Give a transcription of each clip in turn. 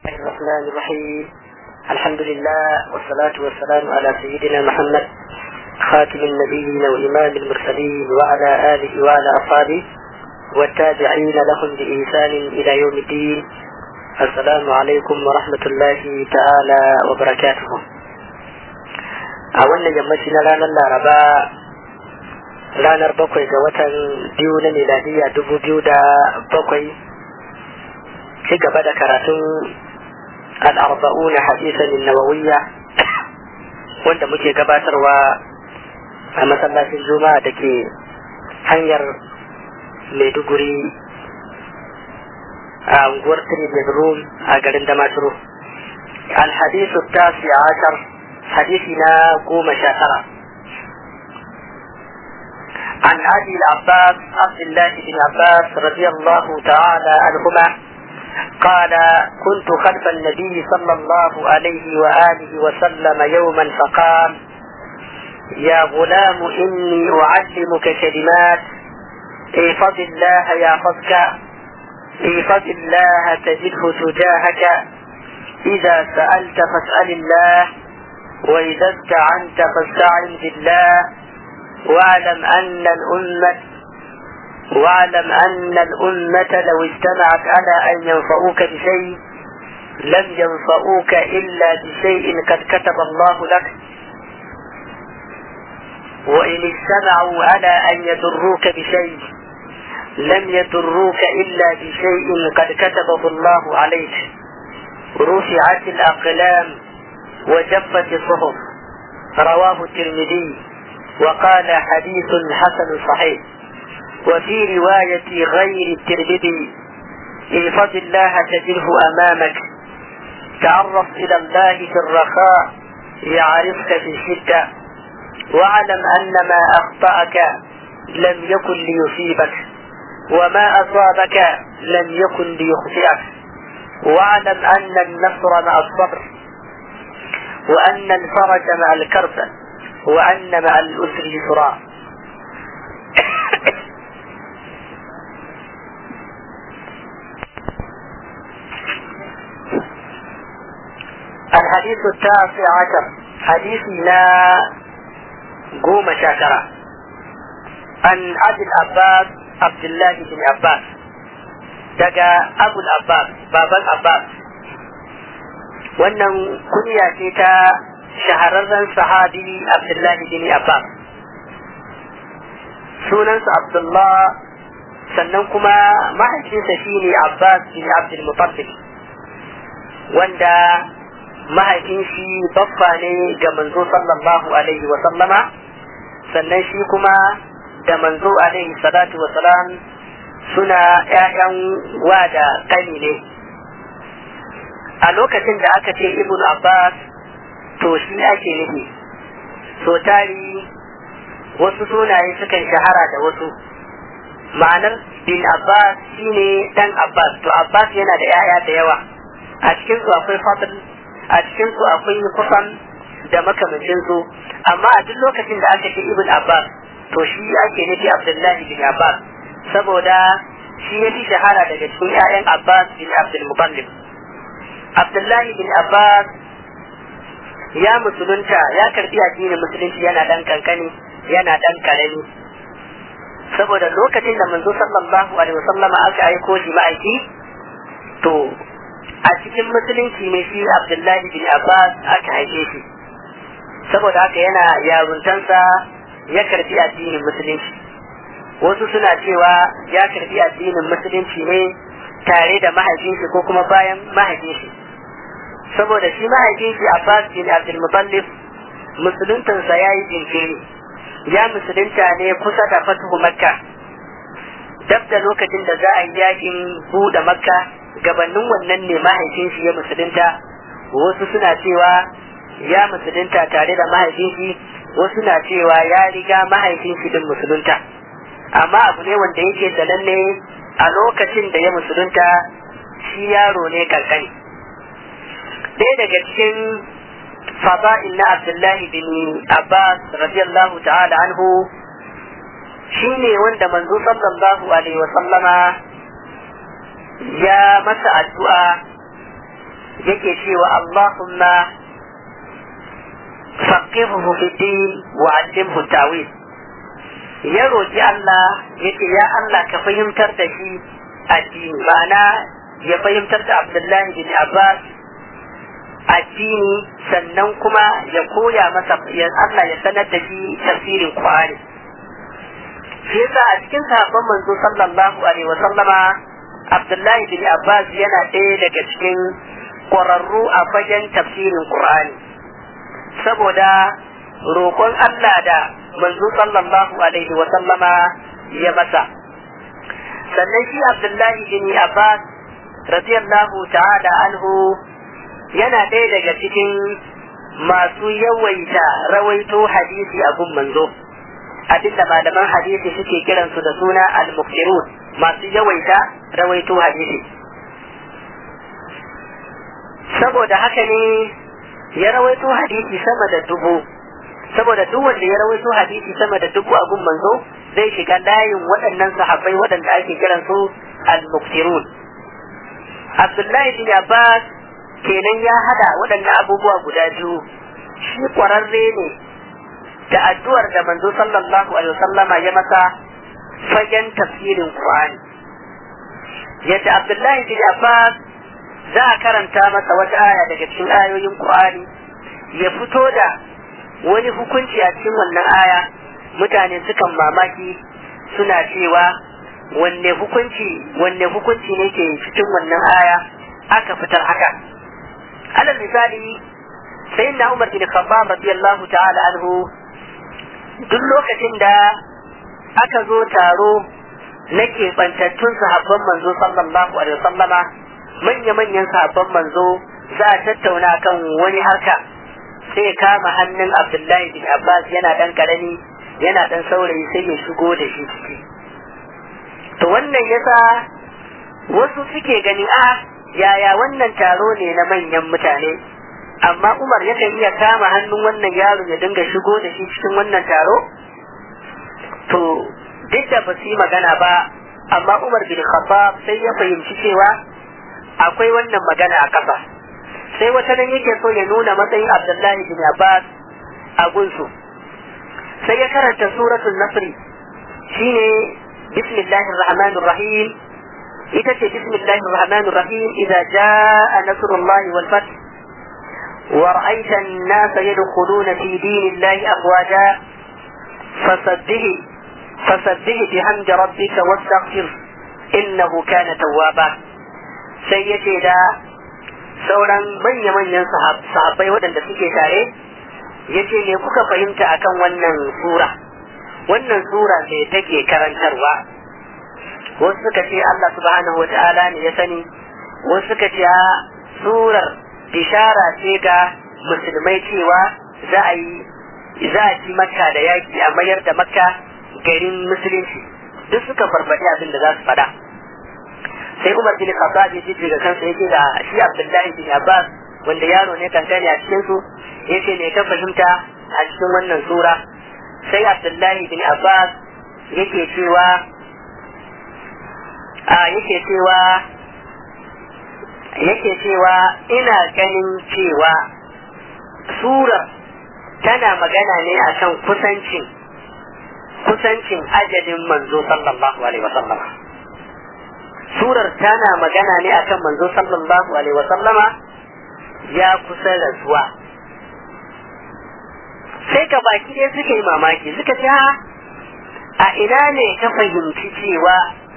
الرحمن الرحيم الحمد لله والصلاة والسلام على سيدنا محمد خاتم النبيين وإمام المرسلين وعلى آله وعلى أصحابه والتابعين لهم بإحسان إلى يوم الدين السلام عليكم ورحمة الله تعالى وبركاته أولا يمشينا لنا العرباء ranar bakwai ga watan biyu na miladiya dubu biyu da bakwai ci gaba da karatun al'arba'una hadisan nawawiyya wanda muke gabatarwa a masallacin juma'a da ke hanyar maiduguri a unguwar bedroom a garin damaturu alhadisu tasi ashar hadisi na goma sha tara عن أبي العباس عبد الله بن عباس رضي الله تعالى عنهما قال كنت خلف النبي صلى الله عليه وآله وسلم يوما فقال يا غلام إني أعلمك كلمات احفظ الله يحفظك احفظ الله تجده تجاهك إذا سألت فاسأل الله وإذا استعنت فاستعن بالله واعلم أن الأمة واعلم أن الأمة لو اجتمعت على أن ينفعوك بشيء لم ينفعوك إلا بشيء قد كتب الله لك وإن اجتمعوا على أن يضروك بشيء لم يضروك إلا بشيء قد كتبه الله عليك رفعت الأقلام وجفت الصحف رواه الترمذي وقال حديث حسن صحيح وفي رواية غير الترمذي احفظ الله تجده أمامك تعرف إلى الله في الرخاء يعرفك في الشدة واعلم أن ما أخطأك لم يكن ليصيبك وما أصابك لم يكن ليخطئك واعلم أن النصر مع الصبر وأن الفرج مع الكرب وأن مع الأسر يسرا الحديث التاسع عشر حديثنا قوم شاكرا عن أبي العباس عبد الله بن عباس دقا أبو العباس بابا العباس wannan kunya ce ta shahararren sahabi Abdullahi bin Abbas sunansa Abdullah sannan kuma mahaifinsa shine Abbas bin Abdul Muttalib wanda mahaifin shi baffa ne ga manzo sallallahu alaihi wa sallama sannan shi kuma da manzo alaihi salatu wa salam suna ƴaƴan wa da kani ne a lokacin da aka ce ibn Abbas to shi ake nufi so tari wasu sunaye sukan shahara da wasu ma'anar bin abbas shine dan abbas to abbas yana da yaya da yawa a cikin su akwai fadl a cikin su akwai kusan da makamancin su amma a duk lokacin da aka ce ibn abbas to shi ake nufi abdullahi bin abbas saboda shi ya fi shahara daga cikin 'ya'yan abbas bin abdul muttalib abdullahi bin abbas ya musulunta ya karbi addinin musulunci yana dan kankani yana dan karami saboda lokacin da manzo sallallahu alaihi wasallama aka aiko shi ma'aiki to a cikin musulunci ne shi abdullahi bin abbas aka haife shi saboda haka yana yaruntansa ya karbi addinin musulunci wasu suna cewa ya karbi addinin musulunci ne tare da mahaifinshi ko kuma bayan mahaifinshi saboda shi mahaifin shi Abbas bin Abdul Muttalib musuluntansa ya yi jinkiri ya musulunta ne kusa da fatuhu Makka dab da lokacin da za a yi yakin buɗe Makka gabanin wannan ne mahaifin shi ya musulunta wasu suna cewa ya musulunta tare da mahaifin shi wasu na cewa ya riga mahaifin shi din musulunta amma abu ne wanda yake sananne a lokacin da ya musulunta shi yaro ne kankani ɗaya daga cikin fada'il na Abdullahi bin Abbas radiyallahu ta'ala anhu shine wanda manzo sallallahu alaihi wa sallama ya masa addu'a yake cewa Allahumma faqihuhu fi din wa 'allimhu ta'wil ya roki Allah yake ya Allah ka fahimtar da shi addini ma'ana ya fahimtar da Abdullahi bin Abbas addini sannan kuma ya koya masa ya Allah ya sanar da shi tafsirin Qur'ani shi yasa a cikin sahabban manzo sallallahu alaihi wa sallama Abdullahi bin Abbas yana ɗaya daga cikin ƙwararru a fagen tafsirin Qur'ani saboda roƙon Allah da manzo sallallahu alaihi wa sallama ya masa sannan shi Abdullahi bin Abbas radiyallahu ta'ala anhu yana ɗaya daga cikin masu yawaita rawaito hadisi a gun manzo abinda malaman hadisi suke kiransu da suna al-muktirun masu yawaita rawaito hadisi saboda haka ne ya rawaito hadisi sama da dubu saboda duk wanda ya rawaito hadisi sama da dubu a gun manzo zai shiga layin waɗannan sahabbai waɗanda ake kiransu al-muktirun Abdullahi bin Abbas kenan ya hada waɗannan abubuwa guda biyu shi ƙwararre ne da addu'ar da manzo sallallahu alaihi wasallama ya masa fagen tafsirin Qur'ani yadda Abdullahi bin Abbas za a karanta masa wata aya daga cikin ayoyin Qur'ani ya fito da wani hukunci a cikin wannan aya mutane sukan mamaki suna cewa wanne hukunci wanne hukunci ne ke cikin wannan aya aka fitar haka alal misali sayyidina Umar bin Khattab radiyallahu ta'ala anhu duk lokacin da aka zo taro na keɓantattun sahabban manzo sallallahu alaihi wasallama manya-manyan sahabban manzo za a tattauna kan wani harka sai ya kama hannun Abdullahi bin Abbas yana dan karami yana dan saurayi sai ya shigo da shi ciki to wannan yasa wasu suke gani a yaya wannan taro ne na manyan mutane amma Umar yakan iya kama hannun wannan yaro ya dinga shigo da shi cikin wannan taro to duk da ba su yi magana ba amma Umar bin Khattab sai ya fahimci cewa akwai wannan magana a kasa sai wata nan yake so ya nuna matsayin Abdullahi bin Abbas a gunsu sai ya karanta suratul Nasri shine bismillahir rahmanir rahim ita ce bismillahir rahmanir rahim idza jaa nasrullahi wal fath ورأيت الناس يدخلون في دين الله أفواجا فسبه فسبه بحمد ربك واستغفر إنه كان توابا سيدي دا sauran manya-manyan sahabbai waɗanda suke tare ya ce ne kuka fahimta akan wannan sura wannan sura ce take karantarwa wasu suka ce Allah subhanahu wa ta'ala ne ya sani wasu suka ce surar bishara ce ga musulmai cewa za a yi za a ci makka da yaki a mayar da makka garin musulunci duk suka farfaɗi abin da za su faɗa sai umar bin khattab ya ji daga kansa yake da shi abdullahi bin abbas wanda yaro ne kankani a cikin su yace me ka fahimta a cikin wannan sura sai abdullahi bin abbas yake cewa a yake cewa yake cewa ina ganin cewa sura tana magana ne akan kusancin kusancin ajalin manzo sallallahu alaihi wasallama surar tana magana ne akan manzo sallallahu alaihi wasallama ya kusa rasuwa sai ka baki ɗaya suka yi mamaki suka ce a ina ne ka fahimci cewa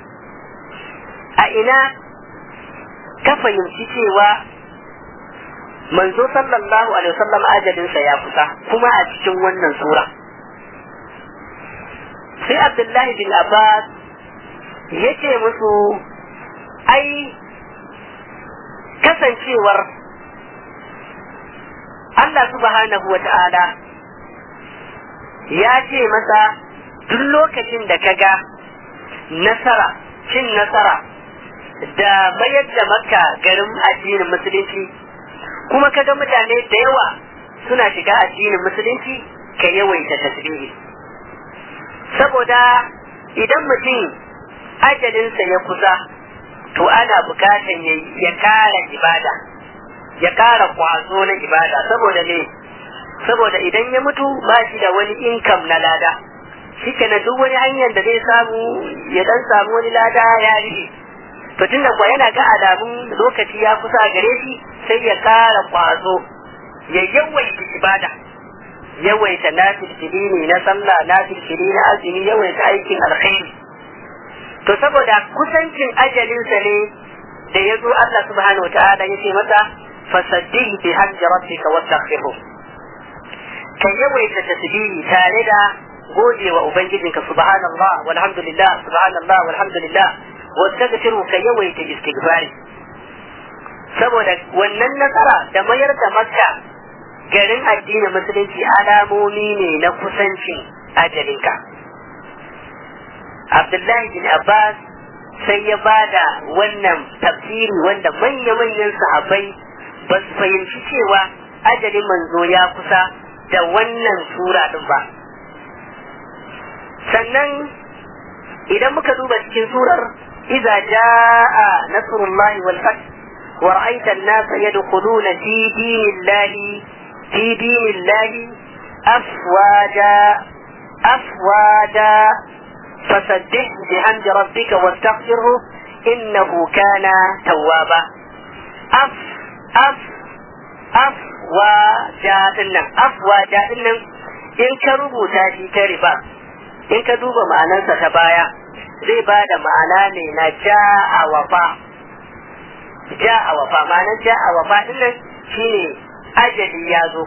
a ina ka fahimci cewa manzo sallallahu alaihi wasallam ajalinsa ya kusa kuma a cikin wannan sura sai abdullahi bin abbas ya ce musu ai kasancewar Allah subhanahu wa ta'ala ya ce masa duk lokacin da ka ga nasara cin nasara da mayar da makka garin addinin musulunci kuma kaga mutane da yawa suna shiga addinin musulunci ka yawaita tasbihi saboda idan mutum ajalinsa ya kusa to ana bukatan ya kara ibada ya ƙara kwazo na ibada saboda ne saboda idan ya mutu ba shi da wani income na lada shi na duk wani hanyar da zai samu ya dan samu wani lada ya rufe to tunda kuwa yana ga alamun lokaci ya kusa a gare shi sai ya ƙara kwazo ya yawaita ibada yawaita nafilfili ne na sallah nafilfili na azumi yawaita aikin alkhairi to saboda kusancin ajalinsa ne da ya zo Allah subhanahu ta'ala ya ce masa fasaddih bi hamdi rabbika wastaghfirhu ka yawaita tasbihi tare da gode wa ubangijinka subhanallah walhamdulillah subhanallah walhamdulillah wastaghfiru ka yawaita istighfari saboda wannan nasara da mayar da makka garin addinin musulunci alamomi ne na kusancin ajalinka abdullahi bin abbas sai ya bada wannan tafsiri wanda manya-manyan sahabbai ba su fahimci cewa ajalin manzo ya kusa da wannan sura din ba sannan idan muka duba cikin surar iza jaa nasrullahi wal fath wa ra'aita an-nasa yadkhuluna fi dinillahi fi dinillahi afwaja afwaja فسبح بحمد ربك واستغفره إنه كان توابا أف أف أف وجاء أف وجاء إن كربو تاشي كربا إن كدوب معنى ستبايا zai ba da ma'ana ne na ja'a wafa ja'a wafa ma'anar ja'a wafa din nan shine ajali ya zo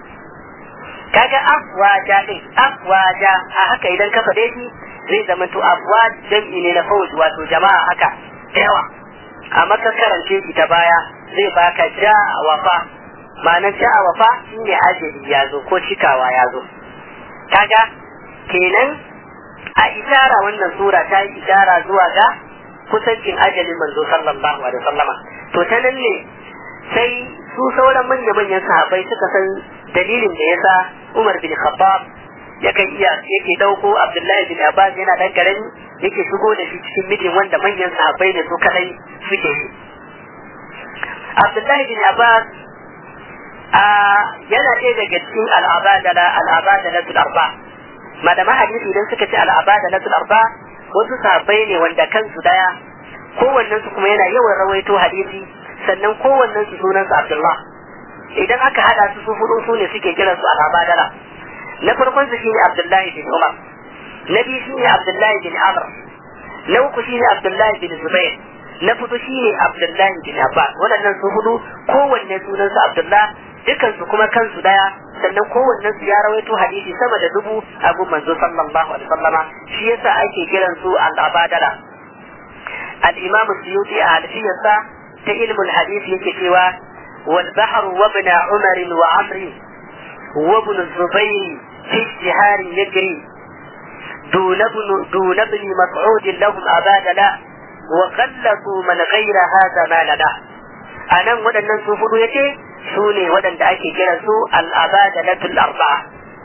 kaga afwaja din afwaja a haka idan ka faɗe shi zai zama to afwa jam'i ne na fawj wato jama'a haka yawa amma ka karance shi ta baya zai baka ja'a wafa ma'anar ja'a wafa shine ajali ya zo ko cikawa ya zo kaga kenan a ishara wannan sura ta yi ishara zuwa ga kusancin ajalin manzo sallallahu alaihi wasallama to ta nan ne sai su sauran manya-manyan sahabbai suka san dalilin da yasa Umar bin Khattab yakan iya yake dauko Abdullahi bin Abbas yana dan karami yake shigo da shi cikin midin wanda manyan sahabbai ne su kadai suke yi Abdullahi bin Abbas a yana ɗaya daga cikin al'abadala al'abadala tul arba malama hadisi idan suka ce al'abadala tul arba wasu sahabbai ne wanda kansu daya kowannen su kuma yana yawan rawaito hadisi sannan kowannen su sunan su Abdullah idan aka hada su su hudu su ne suke kiran su al'abadala na farkon su shine Abdullahi bin Umar na biyu shine Abdullahi bin Amr na uku shine Abdullahi bin Zubair na fudu shine Abdullahi bin Abbas waɗannan su hudu kowanne sunan su Abdullah dukan su kuma kansu daya sannan kowanne su ya rawaito hadisi sama da dubu a gun manzo sallallahu alaihi wasallama shi yasa ake kiran su al-abadala al-imam suyuti a alfiyarsa ta ilmul hadisi yake cewa wal bahru wa ibn umar wa amri وابن الزبير في اشتهار يجري دون ابن دون ابن مسعود لهم أبادلا وغلطوا من غير هذا ما لنا أنا ودن سوفد يتي سوني ودن دعكي كرسو الأبادلة الأربعة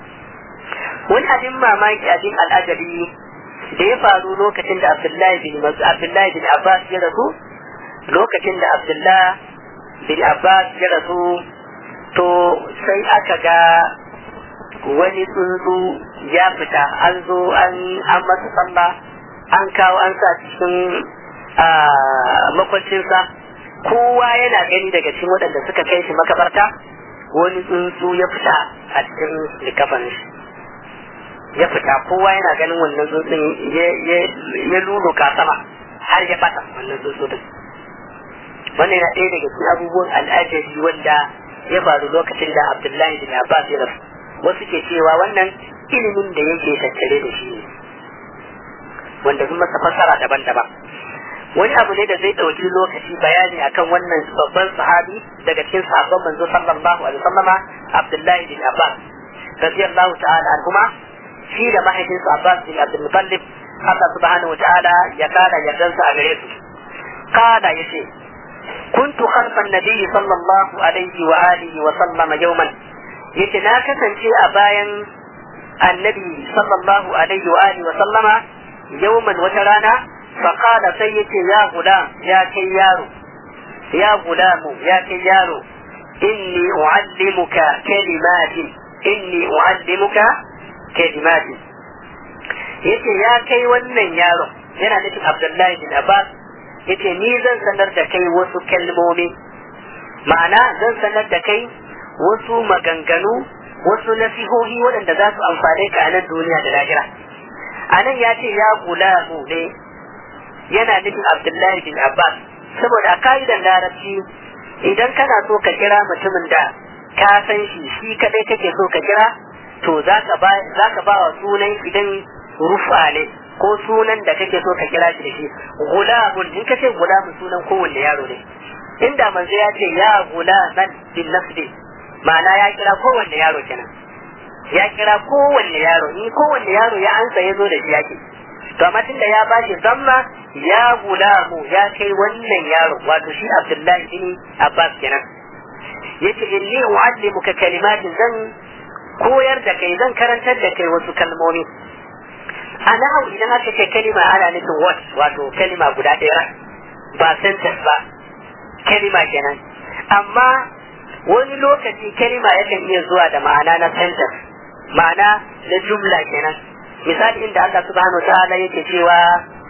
wani abin mamaki abin al'ajabi da ya faru lokacin da Abdullahi bin Abdullahi bin Abbas ya rasu lokacin da Abdullahi bin Abbas ya rasu to sai aka ga wani tsuntsu ya fita an zo an masa sallah an kawo an sa cikin makwancinsa kowa yana gani daga cikin waɗanda suka kai shi makabarta wani tsuntsu ya fita a cikin likafan shi ya fita kowa yana ganin wannan tsuntsun ya luluka sama har ya bata wannan tsuntsu din wannan yana ɗaya daga cikin abubuwan al'ajabi wanda ya faru lokacin da Abdullahi bin Abbas ya rasu wasu ke cewa wannan ilimin da yake tattare da shi ne wanda sun masa fassara daban-daban wani abu ne da zai ɗauki lokaci bayani akan wannan babban sahabi daga cikin sahabban manzo sallallahu alaihi wasallama Abdullahi bin Abbas radiyallahu ta'ala anhuma shi da mahaifinsa Abbas bin Abdul Muttalib Allah subhanahu wa ta'ala ya kada yardansa a gare su kada yace كنت خلف النبي صلى الله عليه وآله وسلم يوما yace na kasance a bayan annabi sallallahu alaihi wa alihi wa sallama yawman wata rana fa qala sai yace ya gulam ya kai yaro ya gulamu ya kai yaro inni u'allimuka kalimatin inni u'allimuka kalimatin yace ya kai wannan yaron yana nufin Abdullahi bin Abbas yace ni zan sanar da kai wasu kalmomi ma'ana zan sanar da kai wasu maganganu wasu nasihohi waɗanda za su amfane ka a nan duniya da lahira a nan ya ce ya gulamu ne yana nufin Abdullahi bin Abbas saboda a ka'idan larabci idan kana so ka kira mutumin da ka san shi shi kadai kake so ka kira to za ka ba wa sunan idan rufa ne ko sunan da kake so ka kira shi da shi gulamun in ka ce gulamun sunan kowanne yaro ne inda manzo ya ce ya gulaman bin nafsi ma'ana ya kira kowanne yaro kenan ya kira kowanne yaro in kowanne yaro ya ansa ya zo da shi yake to amma tunda ya bashi zamma ya gulamu ya kai wannan yaro wato shi Abdullahi bin Abbas kenan yace inni u'allimuka kalimatin zan koyar da kai zan karantar da kai wasu kalmomi a nahawu idan aka ce kalima ana nufin what wato kalima guda ɗaya ba sentence ba kalima kenan amma wani lokaci kalima yakan iya zuwa da ma'ana na sentence ma'ana na jumla kenan misali inda Allah subhanahu wa ta'ala yake cewa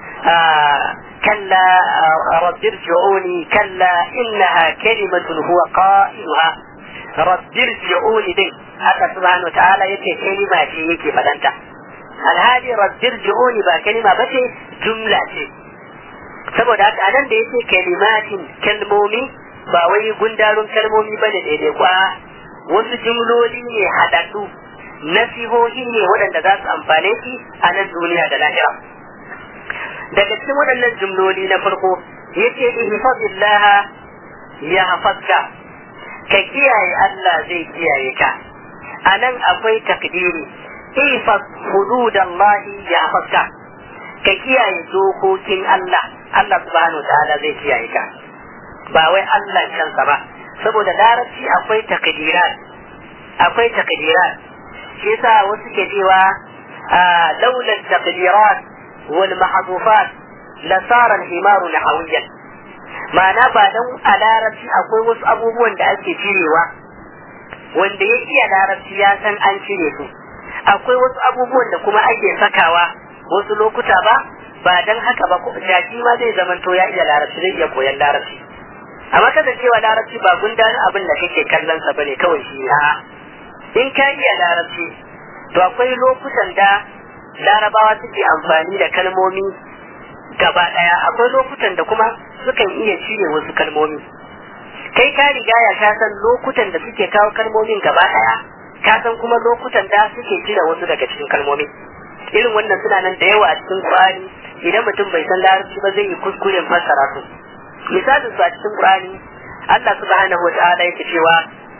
كلا رب ارجعوني كلا إنها كلمة هو قائلها رب ارجعوني دي haka subhanahu wa ta'ala yace kalima ce yake fadanta alhali rabbir ji'uni ba kalima ba ce jumla ce saboda haka anan da yake kalimatin kalmomi ba wai gundarun kalmomi ba da daidai kwa wasu jumloli ne haɗaɗɗu nasihohi ne waɗanda za su amfane shi a nan duniya da lahira daga cikin waɗannan jumloli na farko yace ihfazillah ya hafazka ka kiyaye Allah zai kiyaye ka anan akwai takdiri ihfaz hududallahi ya hafazka ka kiyaye dokokin Allah Allah subhanahu ta'ala zai kiyaye ka ba wai Allah kansa ba saboda larabci akwai takdirat akwai takdirat shi yasa wasu ke cewa laula takdirat wal mahdufat la sara al himaru nahawiyan ma'ana ba dan a larabci akwai wasu abubuwan da ake cirewa wanda ya iya larabci ya san an cire su akwai wasu abubuwan da kuma ake sakawa wasu lokuta ba ba dan haka ba ko jaki ma zai zamanto ya iya larabci zai iya koyan larabci amma kada cewa larabci ba gundarin abin da kake kallon sa bane kawai shi a in ka iya larabci to akwai lokutan da larabawa suke amfani da kalmomi gaba daya akwai lokutan da kuma sukan iya cire wasu kalmomi kai ka riga ya ka san lokutan da suke kawo kalmomin gaba daya ka san kuma lokutan da suke cire wasu daga cikin kalmomi irin wannan suna nan da yawa a cikin Qur'ani idan mutum bai san larabci ba zai yi kuskuren fassara su misalin su a cikin Qur'ani Allah subhanahu wa ta'ala yake cewa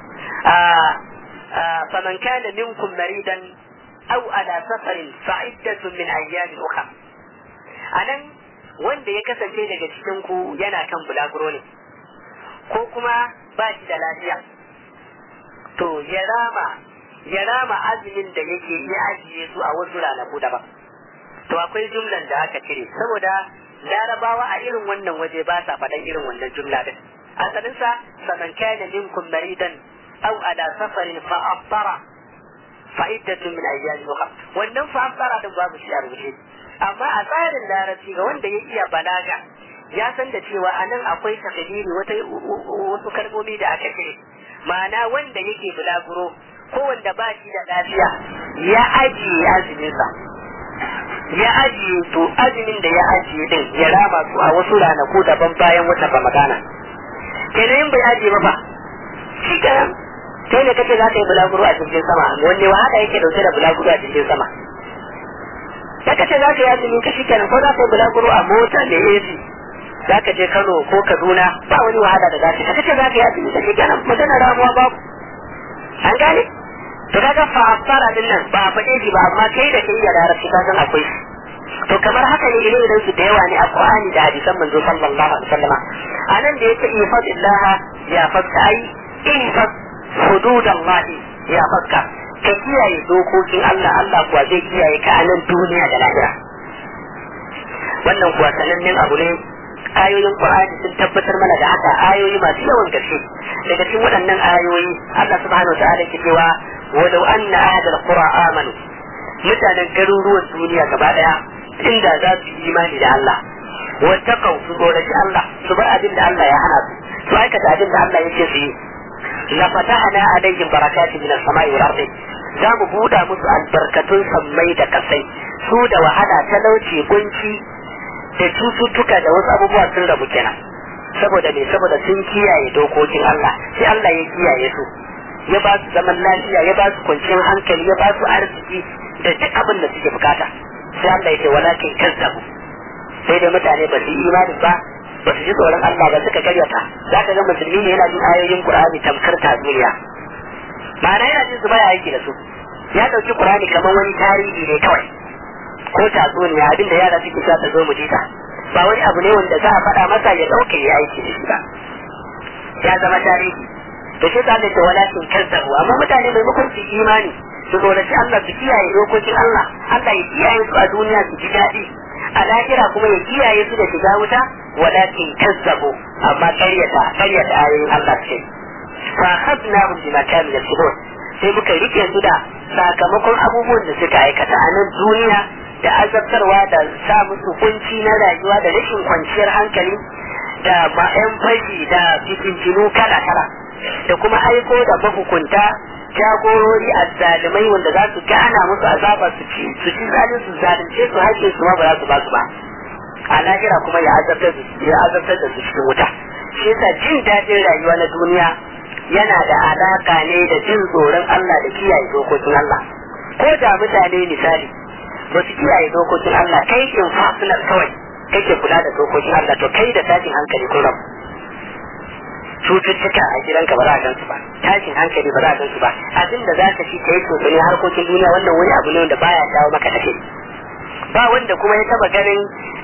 faman kana minkum maridan aw ala safarin fa'iddatun min ayyamin ukhra anan wanda ya kasance daga cikin ku yana kan bulaguro ne ko kuma ba shi da lafiya to ya rama ya rama azumin da yake iya ajiye su a wasu ranaku daban to akwai jumlan da aka cire saboda larabawa a irin wannan waje ba sa faɗan irin wannan jumla din asalinsa faman kana minkum maridan aw ala safarin fa aftara fa iddatun min ayyamin ukhra wannan fa aftara din babu shi a rubuce amma a tsarin larabci ga wanda ya iya balaga ya san da cewa a nan akwai takadiri wata wasu kalmomi da aka cire ma'ana wanda yake bulaguro ko wanda ba shi da lafiya ya ajiye azuminsa ya ajiye to azumin da ya ajiye din ya rama su a wasu ranaku daban bayan wata ramadana kenan in bai ajiye ba fa shi kenan kai ne kace za ka yi bulaguro a jirgin sama wanne wahala yake dauke da bulaguro a jirgin sama da kace za ka yi azumi ka shi kenan ko za ka yi bulaguro a mota da AC za ka je Kano ko Kaduna ba wani wahala da za ka kace za ka yi azumi ka shi kenan magana ramuwa babu an gane to kaga fa fara din nan ba a faɗe shi ba amma kai da kai da larabci ka san akwai shi to kamar haka ne idan idan su da yawa ne a Qur'ani da hadisan manzo sallallahu alaihi wasallama anan da yake ifadillah ya fakka ai ifad hududallah ya fakka ka kiyaye dokokin Allah Allah kuwa zai kiyaye ka a nan duniya da lahira wannan kuwa sanannen abu ne ayoyin Qur'ani sun tabbatar mana da haka ayoyi masu yawan gaske daga cikin waɗannan ayoyi Allah subhanahu wa ta'ala ke cewa walau anna ahadal qura amanu mutanen garuruwan duniya gaba daya inda za su yi imani da Allah wattaqau su tsoraci Allah su bar abin da Allah ya hana su su aikata abin da Allah yake su yi la fatahna alaihim barakati min as-sama'i wal ardi za mu buɗa musu albarkatun sammai da kasai su da wahala talauci kunci da cututtuka da wasu abubuwa sun rabu kenan saboda me saboda sun kiyaye dokokin Allah sai Allah ya kiyaye su ya ba su zaman lafiya ya ba su kwanciyar hankali ya ba su arziki da duk abin da suke bukata sai Allah ya ce walakin kazzabu sai dai mutane ba su yi imani ba ba su ji tsoron Allah ba suka karyata za ka ga musulmi ne yana jin ayoyin Qur'ani tamkar tatsuniya ma'ana yana jin su baya aiki da su ya dauki Qur'ani kamar wani tarihi ne kawai ko tatsuniya abinda yara suke sa ta zo mu jita ba wani abu ne wanda za a faɗa masa ya ɗauke ya aiki da shi ba ya zama tarihi da shi ta da walakin kazzabu amma mutane maimakon su imani su tsoraci Allah su kiyaye dokokin Allah Allah ya kiyaye su a duniya su ji daɗi a lahira kuma ya kiyaye su da shiga wuta walakin kazzabu amma karyata karyata ayoyin Allah ce fa khadnahum bima kanu yaksubun sai muka rike su da sakamakon abubuwan da suka aikata a nan duniya da azabtarwa da sa musu kunci na rayuwa da rashin kwanciyar hankali da ma'yan fashi da fitintinu kala-kala da kuma aiko da mahukunta jagorori azzalumai wanda za su gana musu azaba su ci su ci zalin su zalunce su haƙe su ma ba za su ba su ba a lahira kuma ya azabtar ya azabtar da su cikin wuta shi yasa jin daɗin rayuwa na duniya yana da alaka ne da jin tsoron Allah da kiyaye dokokin Allah ko da mutane misali ba su kiyaye dokokin Allah kai in fasinar kawai kake kula da dokokin Allah to kai da tashin hankali kun rabu cututtuka a gidanka ba za a gansu ba tashin hankali ba za a gansu ba abin da za ka ci ka yi tsofani harkokin duniya wannan wani abu ne wanda baya dawo maka da ba wanda kuma ya taba ganin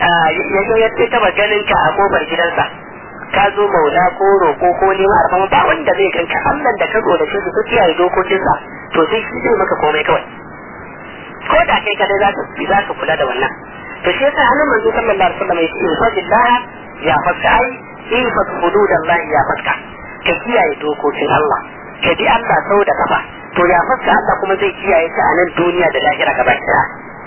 ya taba ganin ka a kofar gidansa ka zo maula ko roƙo ko neman alfama ba wanda zai ganka Allah da ka zo da shi su kiyaye dokokinsa to sai shi zai maka komai kawai ko da kai kadai za ka za ka kula da wannan to shi yasa hannun manzo sallallahu alaihi wasallam ya ce infadillah ya fatka ai infad hududallah ya fatka ka kiyaye dokokin Allah ka bi Allah sau da kafa to ya fatka Allah kuma zai kiyaye ka a nan duniya da lahira gaba ɗaya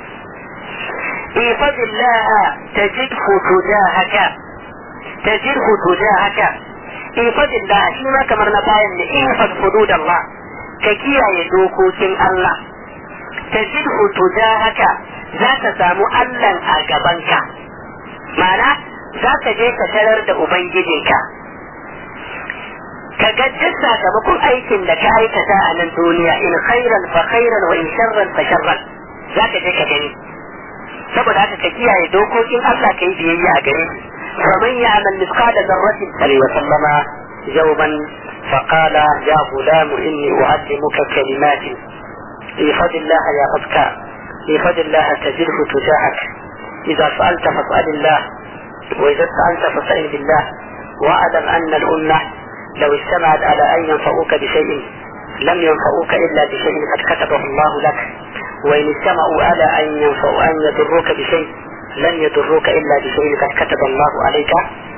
infadillah tajidhu tujahaka tajidhu tujahaka infadillah shi ma kamar na bayan ne infad hududallah ka kiyaye dokokin Allah tajidhu tujahaka za ka samu Allah a gabanka mana za ka je ka tarar da ubangijinka ka ga duk sakamakon aikin da ka aikata a nan duniya in khairan fa khairan wa in sharran fa sharran za ka je ka gani saboda haka ka kiyaye dokokin Allah ka yi biyayya a gare shi فمن يعمل مثقال ذرة فليسلم يوما فقال يا غلام إني أعلمك كلمات احفظ الله يحفظك احفظ الله تجده تجاهك إذا سألت فاسأل الله وإذا استعنت فاستعن بالله واعلم أن الأمة لو اجتمعت على أن ينفعوك بشيء لم ينفعوك إلا بشيء قد كتبه الله لك وإن اجتمعوا على أن ينفعوا أن يضروك بشيء لن يضروك إلا بشيء قد كتب الله عليك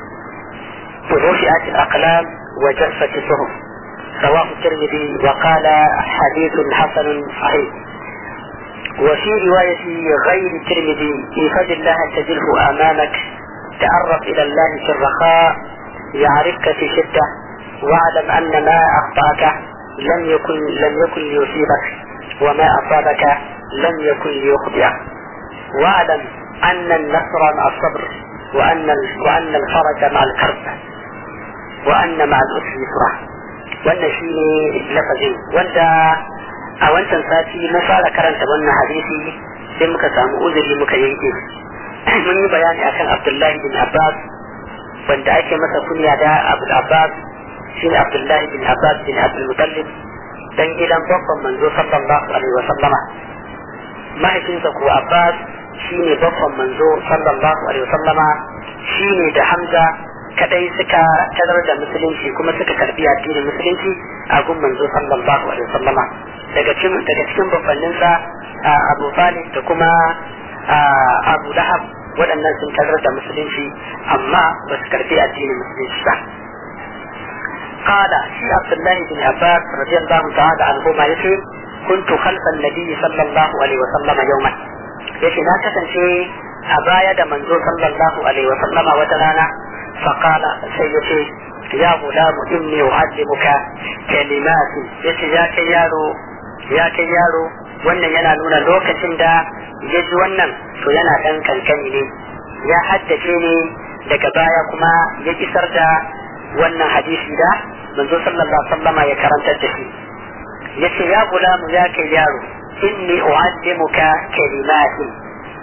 ورفعت الأقلام وجفت الصحف رواه الترمذي وقال حديث حسن صحيح وفي رواية غير الترمذي احفظ الله تجده أمامك تعرف إلى الله في الرخاء يعرفك في شدة واعلم أن ما أخطأك لم يكن لم يكن ليصيبك وما أصابك لم يكن ليخطئك واعلم أن النصر مع الصبر وأن وأن الفرج مع الكرب وأن مع العسر يسرا wannan shi ne lafazin wanda a wancan sati na fara karanta wannan hadisi sai muka samu uzuri muka yanke mun yi bayani akan abdullahi bin abbas wanda ake masa kunya da abul abbas shi ne abdullahi bin abbas bin abdul mutallib dan gidan babban manzo sallallahu alaihi wa sallama mahaifinsa ko abbas shi ne babban manzo sallallahu alaihi wa sallama shi ne da hamza kadai suka tarar da musulunci kuma suka karbi addinin musulunci a gun manzo sallallahu alaihi wasallama daga cikin daga cikin babbannin sa Abu Talib da kuma Abu Lahab waɗannan sun tarar da musulunci amma ba su karbi addinin musulunci ba قال في عبد الله بن عباس رضي الله تعالى عنهما يقول كنت خلف النبي صلى الله عليه وسلم يوما يقول لا تنسي أبايا دا منزو صلى الله عليه وسلم وتلانا فقال سيدي يا غلام إني أعلمك كلمات يقول يا كيارو يا كيارو wannan yana nuna lokacin da ya ji wannan to yana ɗan kankani ne ya haddace ne daga baya kuma ya isar da wannan hadisi da manzo sallallahu alaihi wasallam ya karantar da shi yace ya gulamu ya kai yaro inni uallimuka kalimatin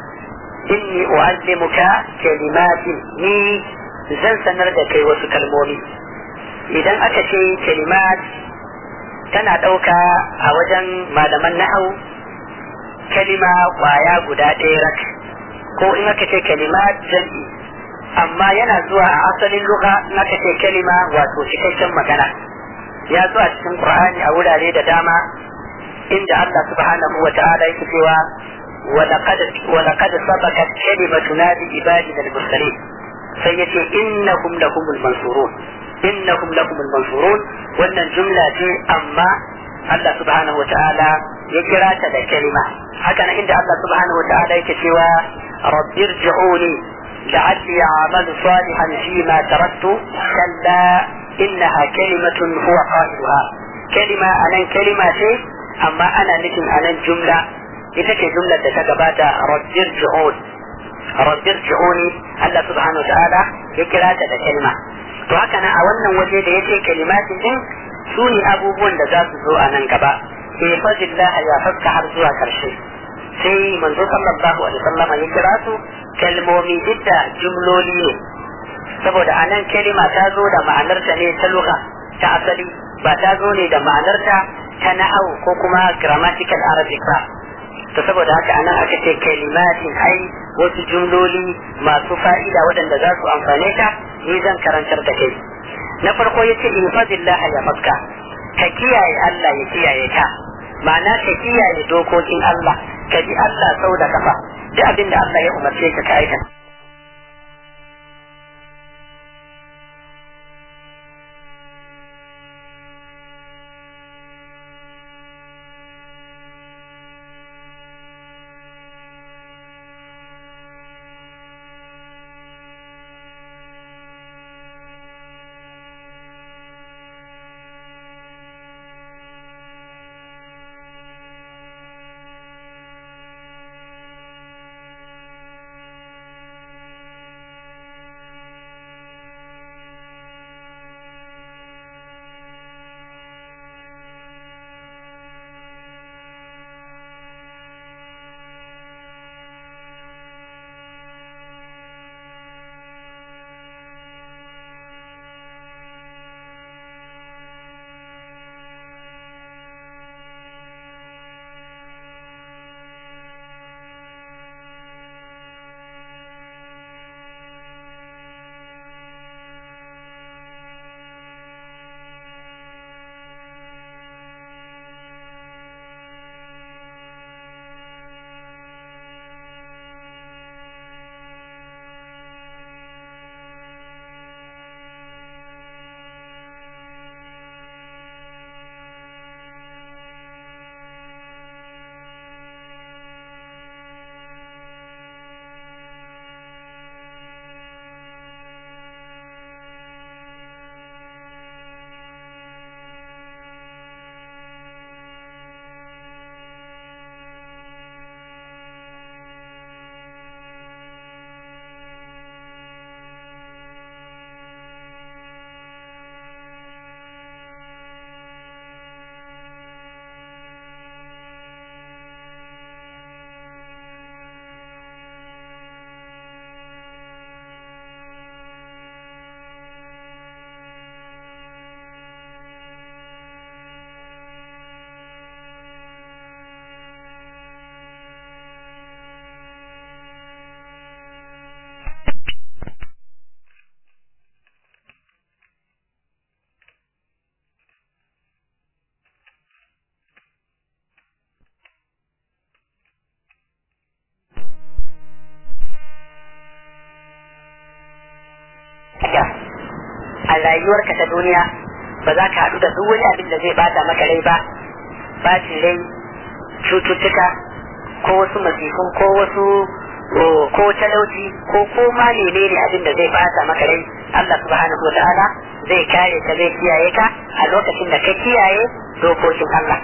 inni uallimuka kalimatin ni zan sanar da kai wasu kalmomi idan aka ce kalimat tana ɗauka a wajen malaman nahau kalima kwaya guda ɗaya rak ko in aka ce kalimat jam'i amma yana zuwa a asalin lugha in aka ce kalima wato cikakken magana ya zo a cikin qur'ani a wurare da dama inda Allah subhanahu wa ta'ala yake cewa ولقد ولقد سبقت كلمتنا لعبادنا المرسلين سيتي انهم لهم المنصورون انهم لهم المنصورون wannan jumla ce amma Allah subhanahu wa ta'ala ya kira ta da kalima haka nan inda Allah subhanahu wa ta'ala yake cewa rabbir ji'uni لعلي أعمل صالحا فيما تركت كلا إنها كلمة هو قائلها كلمة أنا كلمة شيء أما أنا نجم أنا جملة ita ce jumlar da ta gabata rabbir ji'un rabbir ji'uni Allah subhanahu wa ta'ala ya kira ta da kalma to haka nan a wannan waje da yake kalimatin din su ne abubuwan da za su zo a nan gaba sai fadillah ya fakka har zuwa karshe sai manzo sallallahu alaihi wasallam ya kira su kalmomi dukka jumloli ne saboda a nan kalima ta zo da ma'anarta ne ta lugha ta asali ba ta zo ne da ma'anarta ta na'au ko kuma grammatical arabic ba to saboda haka anan aka ce kalimatin ai wasu jumloli masu fa'ida waɗanda za su amfane ka ni zan karantar da kai na farko ya ce infadillah ya faska ka kiyaye Allah ya kiyaye ka ma'ana ka kiyaye dokokin Allah ka bi Allah sau da kafa duk abin da Allah ya umarce ka ka aikata a rayuwarka ta duniya ba za ka haɗu da duk wani abin da zai bata maka rai ba bacin rai cututtuka ko wasu masifun ko wasu ko talauci ko ko ma menene abin da zai bata maka rai Allah subhanahu wa ta'ala zai kare ka zai kiyaye ka a lokacin da ka kiyaye dokokin Allah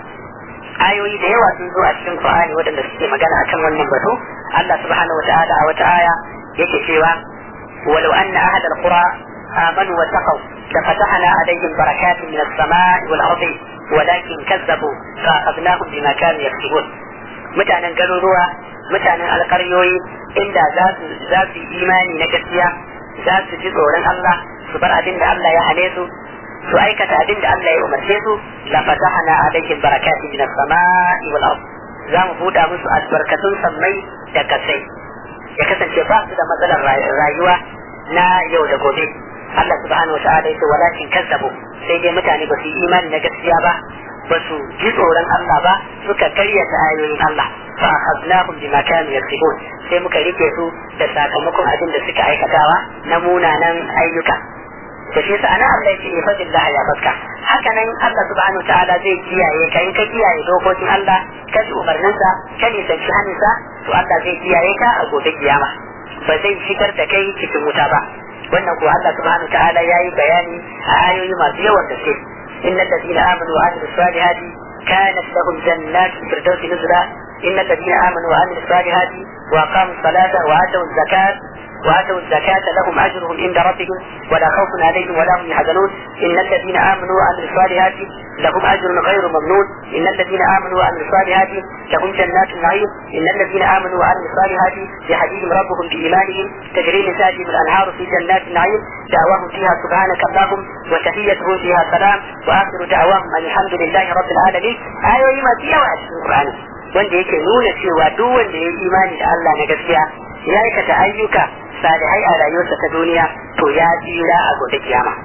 ayoyi da yawa sun zo a cikin Qur'ani waɗanda suke magana akan wannan batu Allah subhanahu wa ta'ala a wata aya yake cewa walau anna ahad al-qura amanu wa taqaw لفتحنا عليهم بركات من السماء والأرض ولكن كذبوا فأخذناهم بما كانوا يكسبون mutanen garuruwa mutanen alkaryoyi inda za su yi imani na gaskiya za su ji tsoron Allah su bar abin da Allah ya hane su su aikata abin da Allah ya umarce su la fatahna alaihim barakati min as-sama'i wal ard za mu buɗa musu albarkatun sammai da kasai ya kasance ba su da matsalar rayuwa na yau da gobe Allah subhanahu wa ta'ala yace walakin kazzabu sai dai mutane ba su yi imani na gaskiya ba ba su ji tsoron Allah ba suka karyata ayoyin Allah fa akhadnahum bima kanu yaksibun sai muka rike su da sakamakon abin da suka aikatawa na munanan ayyuka da shi sa ana Allah yake fadillah ya baka haka nan Allah subhanahu wa ta'ala zai kiyaye ka in ka kiyaye dokokin Allah ka ji umarninsa ka nisanci hannunsa to Allah zai kiyaye ka a gobe kiyama ba zai shigar da kai cikin wuta ba wannan ko Allah subhanahu wa ta'ala yayi bayani a ayoyi masu yawan gaske إن الذين آمنوا وعملوا الصالحات كانت لهم جنات الفردوس نزلا إن الذين آمنوا وعملوا الصالحات وأقاموا الصلاة وآتوا الزكاة وآتوا الزكاة لهم أجرهم عند ربهم ولا خوف عليهم ولا هم يحزنون إن الذين آمنوا وعملوا الصالحات لهم أجر غير ممنون إن الذين آمنوا وعملوا الصالحات لهم جنات النعيم إن الذين آمنوا وعملوا الصالحات يهديهم ربهم بإيمانهم تجري من تحتهم الأنهار في جنات النعيم دعواهم فيها سبحانك اللهم وتحيتهم فيها سلام وآخر دعواهم أن الحمد لله رب العالمين آية ما فيها وعد القرآن wanda yake nuna cewa duk wanda ya yi imani da Allah na gaskiya ya aikata ayyuka salihai a rayuwarsa ta duniya to ya tsira a gobe kiyama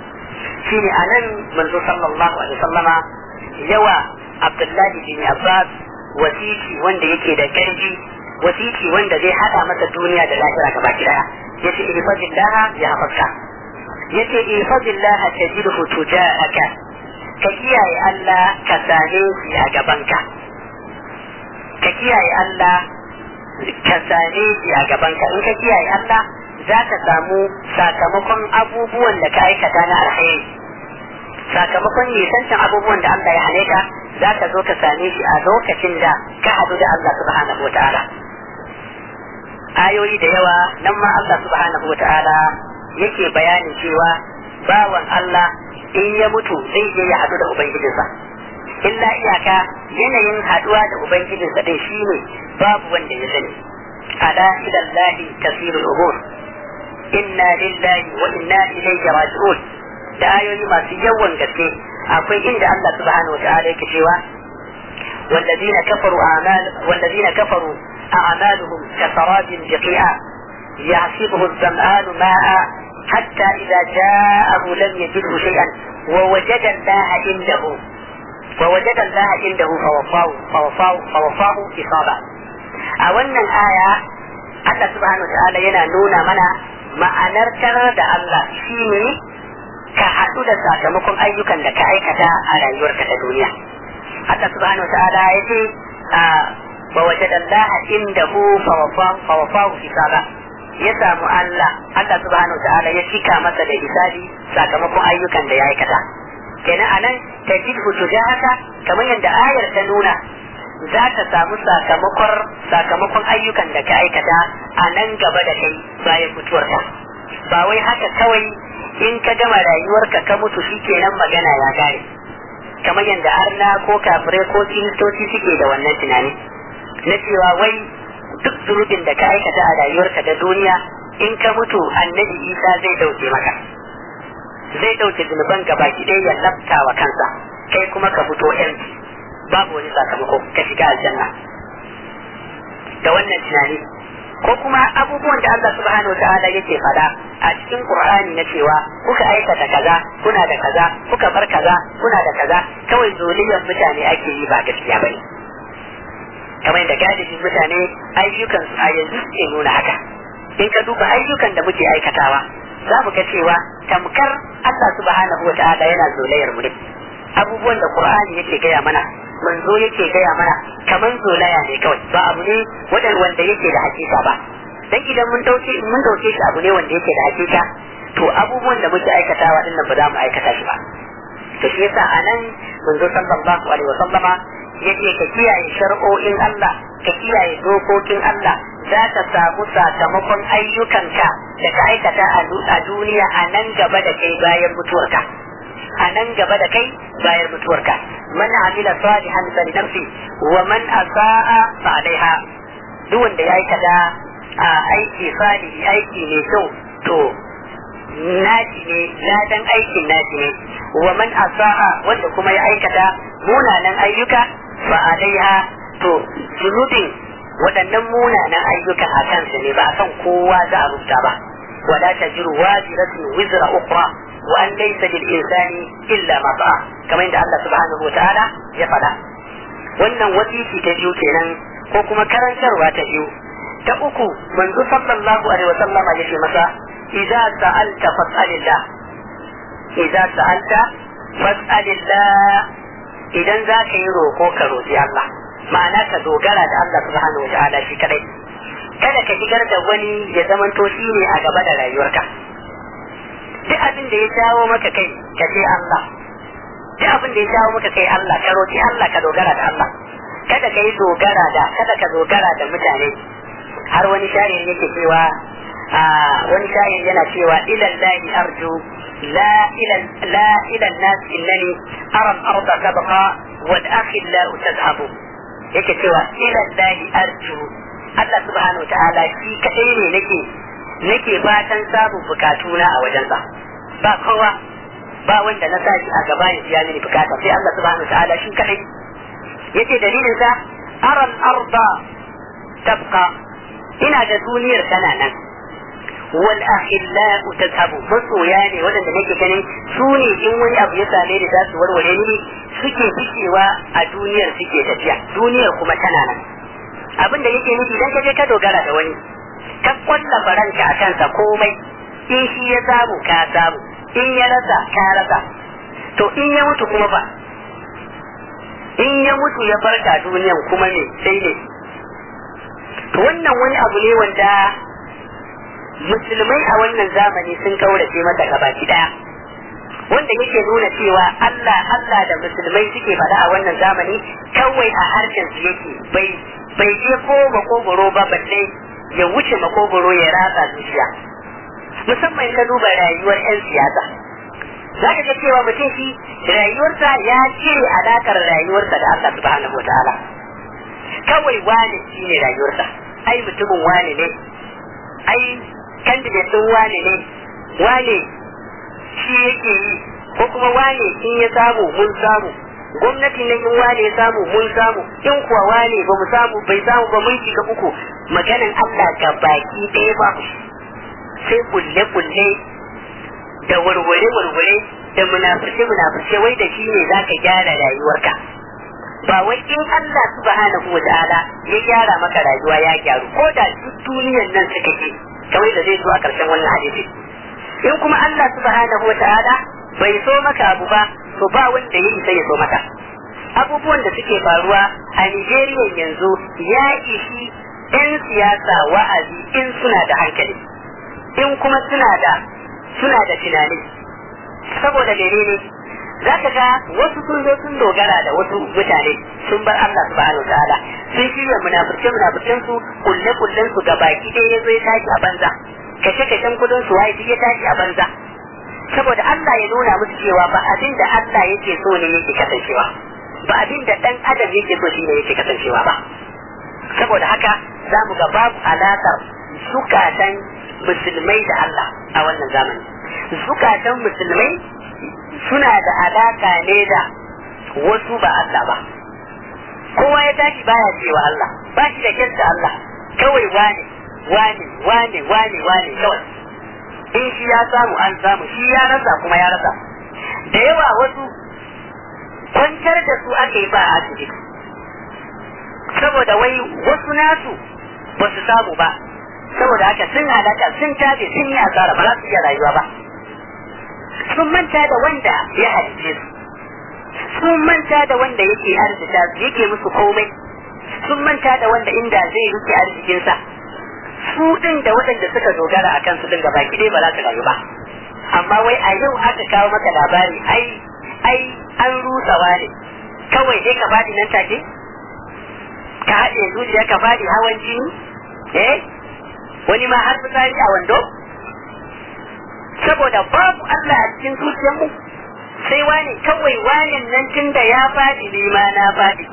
shine anan manzo sallallahu alaihi wasallama yawa Abdullahi bin Abbas wasiki wanda yake da karfi wasiki wanda zai hada masa duniya da lahira gaba daya yace ihfazillah ya hafaka yace ihfazillah tajidhu tujahaka ka kiyaye Allah ka same shi a gabanka ka kiyaye Allah ka same shi a gabanka in ka kiyaye Allah za ka samu sakamakon abubuwan da ka aikata na alheri sakamakon nisancin abubuwan da Allah ya hane ka za ka zo ka same shi a lokacin da ka hadu da Allah subhanahu wata'ala ayoyi da yawa nan ma Allah subhanahu wata'ala yake bayanin cewa bawan Allah in ya mutu zai je ya hadu da ubangijinsa illa iyaka yanayin haduwa da ubangijinsa din shine babu wanda ya sani ala ila Allah tasirul umur inna lillahi wa inna ilayhi raji'un da ayoyi masu yawan gaske akwai inda Allah subhanahu wataala yake cewa والذين كفروا أعمال والذين كفروا أعمالهم كسراب بقيعة يعصبه الظمآن ماء حتى إذا جاءه لم يجده شيئا ووجد الله عنده ووجد الله عنده فوفاه فوفاه فوفاه إصابة أولا آية Allah subhanahu wa ta'ala yana nuna mana ma'anar tarar da Allah shine ka haɗu da sakamakon ayyukan da ka aikata a rayuwarka ta duniya. Allah subhanahu wa ta'ala ya ce wa wajada Allah indahu fawafahu hisaba ya samu Allah Allah subhanahu wa ta'ala ya cika masa da hisabi sakamakon ayyukan da ya aikata. Kenan anan tajidhu tujahaka kamar yadda ayar ta nuna za ka samu sakamakon sakamakon ayyukan da ka aikata a nan gaba da kai bayan mutuwarka ba wai haka kawai in ka gama rayuwarka ka mutu shi kenan magana ya gare kamar yadda arna ko kafirai ko kiristoci suke da wannan tunani na cewa wai duk zurubin da ka aikata a rayuwarka da duniya in ka mutu annabi isa zai dauke maka zai dauke zunuban gaba ki ɗaya ya lafta wa kansa kai kuma ka fito yanci babu wani sakamako ka shiga aljanna da wannan tunani ko kuma abubuwan da Allah subhanahu ta'ala yake fada a cikin Qur'ani na cewa kuka aikata kaza kuna da kaza kuka bar kaza kuna da kaza kawai zoliyar mutane ake yi ba gaskiya bane kamar da galibin mutane ayyukan su a yanzu suke nuna haka in ka duba ayyukan da muke aikatawa za mu ga cewa tamkar Allah subhanahu wa ta'ala yana zolayar mu ne abubuwan da Qur'ani yake gaya mana manzo yake gaya mana kaman zolaya ne kawai ba abu ne wadan wanda yake da hakika ba dan idan mun dauke mun dauke shi abu ne wanda yake da hakika to abubuwan da muke aikatawa din nan ba za mu aikata shi ba to shi yasa anan manzo sallallahu alaihi wa sallama yace ka kiyaye shar'o'in Allah ka kiyaye dokokin Allah za ka samu sakamakon ayyukanka da ka aikata a duniya a nan gaba da kai bayan mutuwarka a nan gaba da kai bayan mutuwarka man amila salihan fa nafsi wa man asaa fa alaiha duk wanda ya aikata a aiki salihi aiki ne kyau to naji ne ladan aikin naji ne wa man asaa wanda kuma ya aikata munanan ayyuka fa alaiha to zunubin waɗannan munanan ayyukan a kansu ne ba a kan kowa za a rubuta ba wala tajiru wajiratun wizra ukhra wa an laysa lil insani illa ma sa'a kamar yadda Allah subhanahu wataala ya faɗa wannan wasiki ta biyu kenan ko kuma karantarwa ta biyu ta uku manzo sallallahu alaihi wa sallam ya ce masa idza sa'alta fas'alillah idza sa'alta fas'alillah idan za ka yi roko ka roƙi Allah ma'ana ka dogara da Allah subhanahu wa ta'ala shi kadai kada ka shigar da wani ya zamanto shi ne a gaba da rayuwarka duk abin da ya jawo maka kai ka ce Allah duk abin da ya jawo maka kai Allah ka roƙi Allah ka dogara da Allah kada ka yi dogara da kada ka dogara da mutane har wani shari'in yake cewa wani shari'in yana cewa ilallahi arju لا إلى لا إلى الناس إنني أرى الأرض تبقى والأخلاء تذهب yake cewa ila lahi arju Allah subhanahu ta'ala shi kadai ne nake nake fatan samun bukatuna a wajensa ba kowa ba wanda na sa shi a gaba ya biya mini bukata sai Allah subhanahu ta'ala shi kadai yace dalilin sa aran arda tabqa ina da duniyar tana nan wal akhillau tazhabu masoya ne wadanda nake ganin su ne in wani abu ya same ni za su warware ni suke fikewa a duniyar suke tafiya duniyar kuma tana nan abin da yake nufi idan ka je ka dogara da wani ka kwalla faranka a kansa komai in shi ya samu ka samu in ya rasa ka rasa to in ya mutu kuma ba in ya mutu ya farka duniyan kuma ne sai ne to wannan wani abu ne wanda musulmai a wannan zamani sun kaurace mata gabaki daya wanda yake nuna cewa Allah Allah da musulmai suke faɗa a wannan zamani kawai a harshen su yake bai bai je ko makogoro ba balle ya wuce makogoro ya ratsa zuciya musamman ka duba rayuwar 'yan siyasa za ka ga cewa mutum shi rayuwarsa ya cire alakar rayuwarsa da Allah subhanahu wa ta'ala kawai wane shi ne rayuwarsa ai mutumin wane ne ai candidate din wane ne wane shi yake yi ko kuma wane in ya samu mun samu gwamnati ne in wane ya samu mun samu in kuwa wane ba mu samu bai samu ba mun shiga uku maganan Allah ga baki ɗaya ba sai kulle kulle da warware warware da munafurce munafurce wai da shi ne zaka gyara rayuwarka ba wai in Allah subhanahu wa ta'ala ya gyara maka rayuwa ya gyaru ko da duk duniyar nan suka ce kamar da zai zo a ƙarshen wannan hadisi in kuma Allah subhanahu wa ta'ala bai so maka abu ba to ba wanda ya isa ya so maka abubuwan da suke faruwa a Nigeria yanzu ya ishi 'yan siyasa wa'azi in suna da hankali in kuma suna da suna da tunani saboda menene za ka ga wasu sun zo sun dogara da wasu mutane sun bar Allah subhanahu ta'ala sun shirya munafurce munafurcen su kulle kullen su ga baki ɗaya ya zo ya tashi a banza kashe kashen kudin su waye ya tashi a banza saboda Allah ya nuna musu cewa ba abin da Allah yake so ne yake kasancewa ba abin da dan adam yake so shine yake kasancewa ba saboda haka za mu ga babu alaƙar zukatan musulmai da Allah a wannan zamani zukatan musulmai suna da alaka ne da wasu ba Allah ba kowa ya tashi baya cewa Allah ba shi da kyanta Allah kawai wane wane wane wane wane kawai in shi ya samu an samu shi ya rasa kuma ya rasa da yawa wasu kwantar da su aka yi ba a asibiti saboda wai wasu nasu ba su samu ba saboda haka sun halaka sun tabe sun yi asara ba za su iya rayuwa ba sun manta da wanda ya halice su sun manta da wanda yake arzika su yake musu komai sun manta da wanda inda zai rike arzikinsa su din da waɗanda suka dogara a kansu din gaba ki ba za su rayu ba amma wai a yau aka kawo maka labari ai ai an rusawa ne kawai dai ka faɗi nan take ka haɗe zuciya ka faɗi hawan jini eh wani ma har fitsari a wando saboda babu Allah a cikin zuciyarmu sai wani kawai wanin nan tun da ya faɗi ne ma na faɗi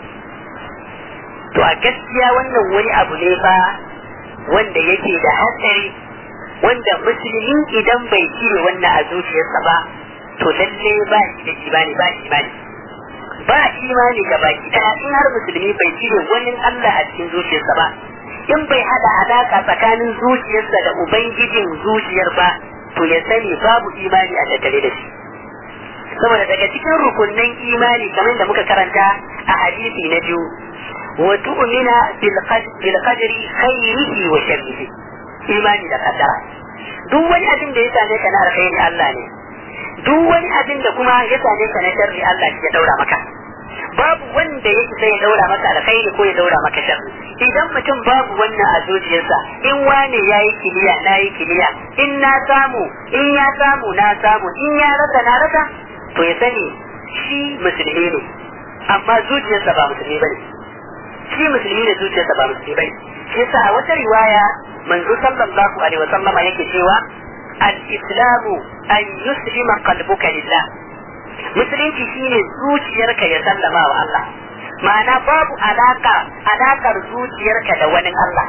to a gaskiya wannan wani abu ne ba wanda yake da hatsari wanda musulmi idan bai cire wannan a zuciyarsa ba to lalle ba shi da imani ba imani ba imani ga baki daya in har musulmi bai cire wani Allah a cikin zuciyarsa ba in bai hada alaka tsakanin zuciyarsa da ubangijin zuciyar ba to ya sani babu imani a tattare da shi saboda daga cikin rukunnan imani kamar da muka karanta a hadisi na biyu wa tu'mina bil qadri khairihi wa sharrihi imani da kaddara duk wani abin da ya same ka na alkhairi Allah ne duk wani abin da kuma ya same ka na sharri Allah shi ya daura maka babu wanda ya isa ya daura maka alkhairi ko ya daura maka sharri idan mutum babu wannan a zuciyarsa in wane ya yi kiliya na yi kiliya in na samu in ya samu na samu in ya rasa na rasa to ya sani shi musulmi ne amma zuciyarsa ba musulmi bane shi musulmi ne zuciyarsa ba musulmi bane shi yasa a wata riwaya manzo sallallahu alaihi wasallam yake cewa al-islamu an yuslima qalbuka lillah musulunci shine zuciyarka ya sallama wa Allah ma'ana babu alaka alakar zuciyarka da wani Allah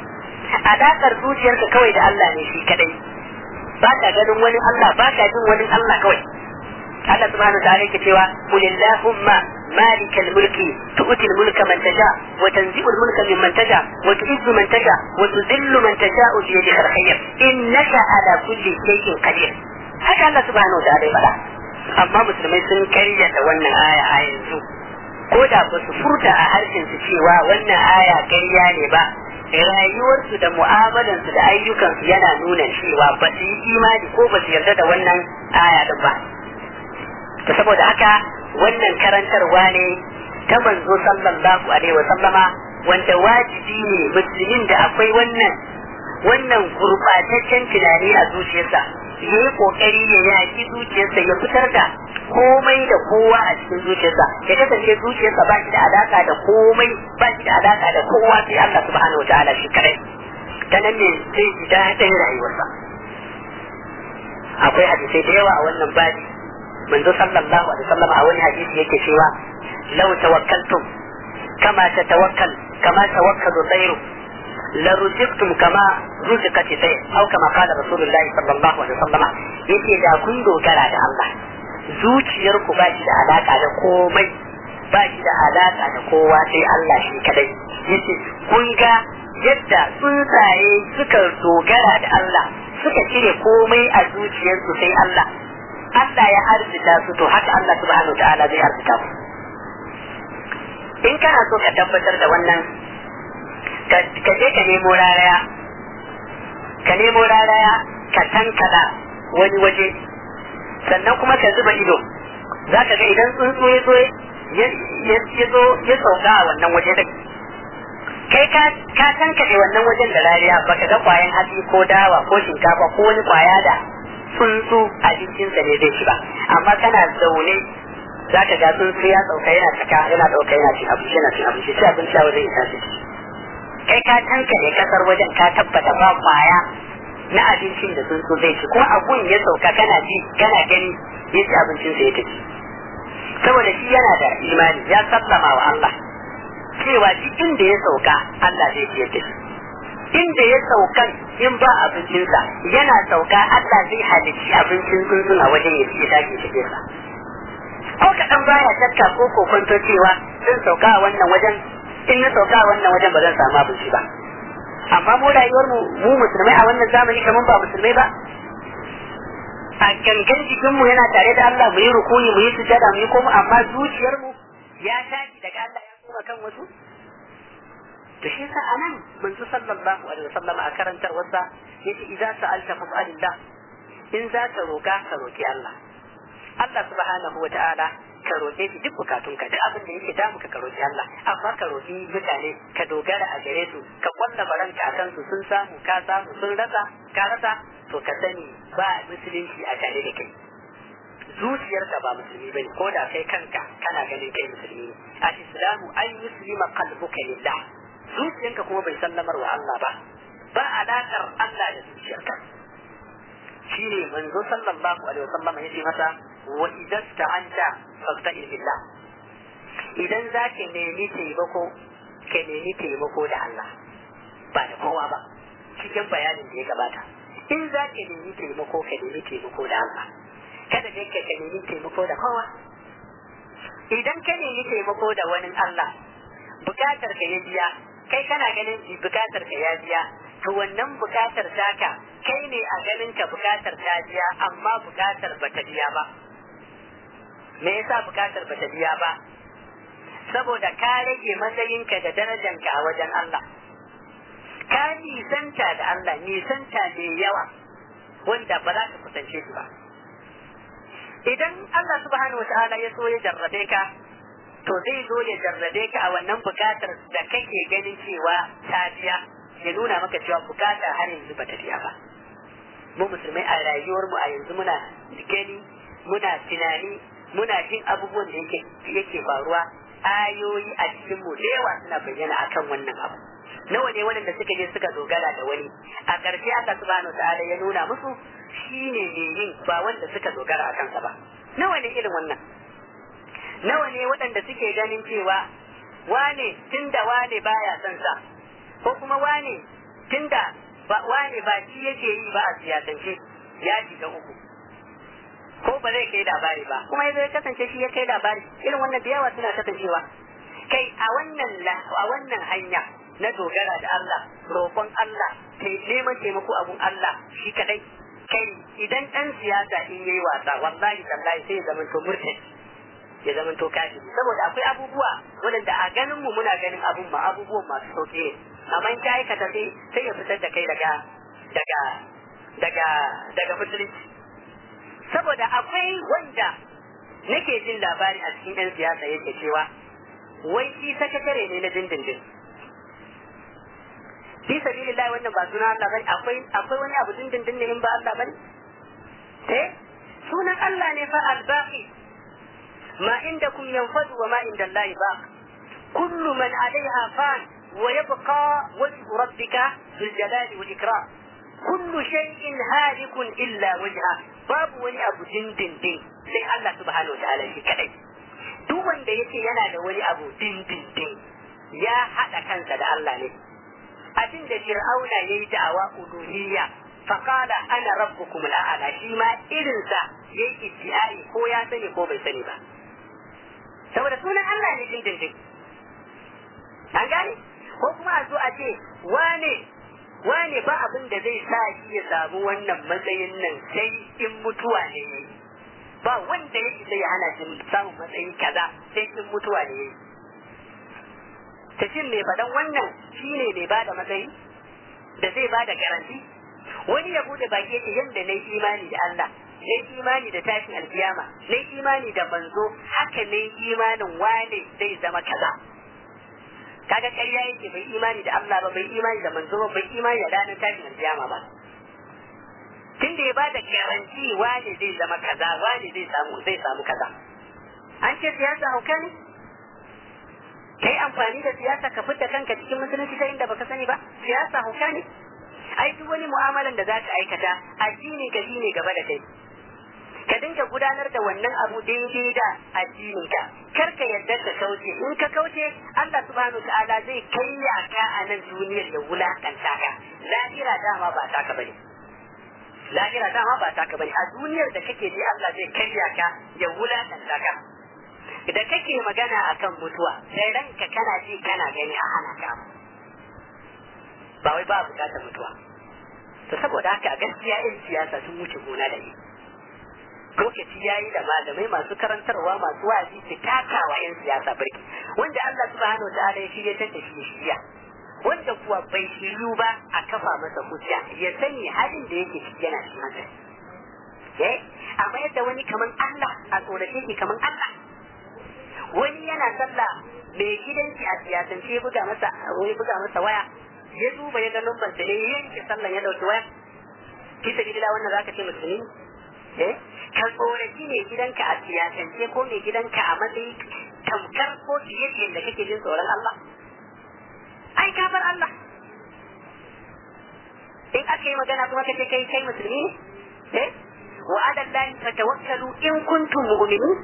alakar zuciyarka kawai da Allah ne shi kadai ba ka ganin wani Allah ba ka jin wani Allah kawai Allah subhanahu wa ta'ala yake cewa qul illahumma مالك الملك تؤتي الملك من تشاء وتنزع الملك ممن تشاء وتعز من تشاء وتذل من تشاء بيدك الخير انك على كل شيء قدير haka Allah subhanahu wa ta'ala faɗa amma musulmai sun karyata wannan aya a yanzu ko da ba su furta a harshen su cewa wannan aya karya ne ba rayuwarsu da mu'amalansu da ayyukansu yana nuna cewa ba su yi imani ko ba su yarda da wannan aya din ba ta saboda haka wannan karantarwa ne ta manzo sallallahu alaihi wa sallama wanda wajibi ne musulmin da akwai wannan wannan gurbataccen tunani a zuciyarsa ya yi kokari ya yaki zuciyarsa ya fitar da komai da kowa a cikin zuciyarsa ya kasance zuciyarsa ba shi da alaka da komai ba shi da alaka da kowa sai Allah subhanahu wataala shi kadai ta nan ne zai ji daɗin rayuwarsa akwai hadisai da yawa a wannan babi manzo sallallahu alaihi wasallam a wani hadisi yake cewa law tawakkaltum kama tatawakkal kama tawakkalu tayru la ruzqtum kama ruziqat tayr aw kama qala rasulullahi sallallahu alaihi wasallam yace da kun dogara da Allah zuciyar ku ba shi da alaka da komai ba shi da alaka da kowa sai Allah shi kadai yace kun ga yadda tsuntsaye suka dogara da Allah suka cire komai a zuciyarsu sai Allah Allah ya arzita su to haka Allah subhanahu wa ta'ala zai arzita su in kana so ka tabbatar da wannan ka je ka nemo raraya ka nemo raraya ka tankada wani waje sannan kuma ka zuba ido za ka ga idan tsuntsu ya zo ya zo ya sauka a wannan waje din kai ka tankade wannan wajen da rariya baka ga kwayan hatsi ko dawa ko shinkafa ko wani kwaya da tsuntsu abincinsa ne zai ci ba amma kana zaune za ka ga tsuntsu ya sauka yana cika yana ɗauka yana cin abinci yana cin abinci sai abinci a wajen ya tashi kai ka tankade kasar wajen ka tabbata ba kwaya na abincin da tsuntsu zai ci kuma abun ya sauka kana ji kana gani ya ci abincinsa ya tafi saboda shi yana da imani ya sallama wa Allah cewa duk inda ya sauka Allah zai ci ya tafi inda ya saukan in ba abincinsa yana sauka Allah zai halicci abincin tsuntsun a wajen ya ci ya tashi cikin sa ko kaɗan baya shakka ko kokonto cewa zan sauka a wannan wajen in na sauka a wannan wajen ba zan samu abinci ba amma mu rayuwar mu mu musulmai a wannan zamani kamar ba musulmai ba a gangan jikinmu yana tare da Allah mu yi rukuni mu yi sujada mu yi komu amma zuciyarmu ya tashi daga Allah ya koma kan wasu to shi yasa anan manzo sallallahu alaihi wasallam a karantar wasa yace idza sa'alta fas'alillah in za ka roka ka roki Allah Allah subhanahu wa ta'ala ka roke shi duk bukatunka duk abin da yake damu ka roki Allah amma ka roki mutane ka dogara a gare su ka kwalla baranka a kansu sun samu ka samu sun rasa ka rasa to ka sani ba musulunci a tare da kai zuciyarka ba musulmi bane ko da kai kanka kana ganin kai musulmi ne al-islamu ay yuslima qalbuka lillah zuciyarka kuma bai sallamar wa Allah ba ba alaƙar Allah da zuciyarka shine manzo sallallahu alaihi wasallam yace masa wa idan ta'anta fasta'in billah idan zaka nemi taimako ka nemi taimako da Allah ba da kowa ba cikin bayanin da ya gabata in zaka nemi taimako ka nemi taimako da Allah kada dai ka nemi taimako da kowa idan ka nemi taimako da wani Allah bukatar ka ya biya kai kana ganin bukatar ka ya biya to wannan bukatar taka kai ne a ganin ka bukatar ta biya amma bukatar ba ta biya ba me yasa bukatar ba ta biya ba saboda ka rage matsayinka da darajanka a wajen Allah ka nisanta da Allah nisanta mai yawa wanda ba za ka kusance shi ba idan Allah subhanahu wataala ya so ya jarrabe ka to zai zo ya jarrabe ka a wannan bukatar da kake ganin cewa ta biya ya nuna maka cewa bukata har yanzu ba ta biya ba mu musulmai a rayuwar mu a yanzu muna gani muna tunani muna jin abubuwan da yake yake faruwa ayoyi a cikin mu da yawa suna bayyana akan wannan abu nawa ne waɗanda suka je suka dogara da wani a ƙarshe aka subhanahu ta'ala ya nuna musu shine ne yin ba wanda suka dogara a kansa ba nawa ne irin wannan nawa ne waɗanda suke ganin cewa wane tunda wane baya son sa ko kuma wane tunda ba wane ba shi yake yi ba a siyasance ya shiga uku ko ba zai kai labari ba kuma ya zai kasance shi ya kai labari irin wannan da yawa suna kasancewa kai a wannan a wannan hanya na dogara da Allah roƙon Allah neman taimako abun Allah shi kadai kai idan ɗan siyasa in yayi wasa wallahi tallahi sai ya zama to murtad ya zama to kafiri saboda akwai abubuwa waɗanda a ganin mu muna ganin abun ma abubuwan masu sauƙi ne amma in ka aikata sai sai ya fitar da kai daga daga daga daga musulunci saboda akwai wanda nake jin labari a cikin 'yan siyasa yake cewa wai shi sakatare ne na dindindin fi sabilillah wannan ba suna Allah bane akwai akwai wani abu dindindin ne in ba Allah bane eh sunan Allah ne fa al-baqi ma indakum yanfadu wa ma inda Allah baq kullu man alaiha fan wa yabqa wajhu rabbika bil jalali wal ikram kullu shay'in halikun illa wajha babu wani abu dindindin sai Allah subhanahu wa ta'ala shi kadai duk wanda yace yana da wani abu dindindin ya hada kansa da Allah ne abin da fir'auna yayi da'awa uluhiyya faqala ana rabbukum al'ala shi ma irin sa yayi iddiai ko ya sani ko bai sani ba saboda sunan Allah ne dindindin an gane ko kuma a zo a ce wane wane ba abin da zai sa shi ya samu wannan matsayin nan sai in mutuwa ne yayi ba wanda ya isa ya hana shi samun matsayi kaza sai in mutuwa ne yayi tafin mai faɗan wannan shine mai bada matsayi da zai bada garanti wani ya bude baki yake yadda na imani da Allah na imani da tashin alkiyama na imani da manzo haka ne imanin wane zai zama kaza kaga ƙarya yake bai imani da Allah ba bai imani da manzo ba bai imani da ranar tashin alkiyama ba tunda ya bada garanti wane zai zama kaza wane zai samu zai samu kaza an ce siyasa hauka ne kai amfani da siyasa ka fita kanka cikin musulunci ta inda baka sani ba siyasa hauka ne ai duk wani mu'amalan da za ka aikata addini ka shine gaba da kai ka dinga gudanar da wannan abu daidai da addinin ka kar ka yadda ka kauce in ka kauce Allah subhanahu ta'ala zai kayya ka a nan duniyar ya wulakanta ka lahira dama ba taka bane lahira dama ba taka bane a duniyar da kake ji Allah zai kayya ka ya wulakanta ka da kake magana akan mutuwa sai ranka kana ji kana gani a hana ka ba wai ba bukatar mutuwa to saboda haka a gaskiya in siyasa sun wuce gona da ni lokaci ya yi da malamai masu karantarwa masu wazi su takawa yan siyasa birki wanda Allah subhanahu ta'ala ya shirya ta shi shirya wanda kuwa bai shiryu ba a kafa masa hujja ya sani halin da yake ciki yana cikin hankali eh amma yadda wani kaman Allah a tsorace shi kaman Allah wani yana sallah mai gidanki a siyasance ya buga masa ya buga masa waya ya duba ya ga lambar da ya yanke sallan ya dauki waya fi sabila wannan zaka ce musulmi eh ka tsoraci mai gidanka a siyasance ko mai gidanka a matsayi tamkar ko fiye da yadda kake jin tsoron Allah ai ka bar Allah in aka yi magana kuma kace kai kai musulmi ne eh wa ala Allah fatawakkalu in kuntum mu'minin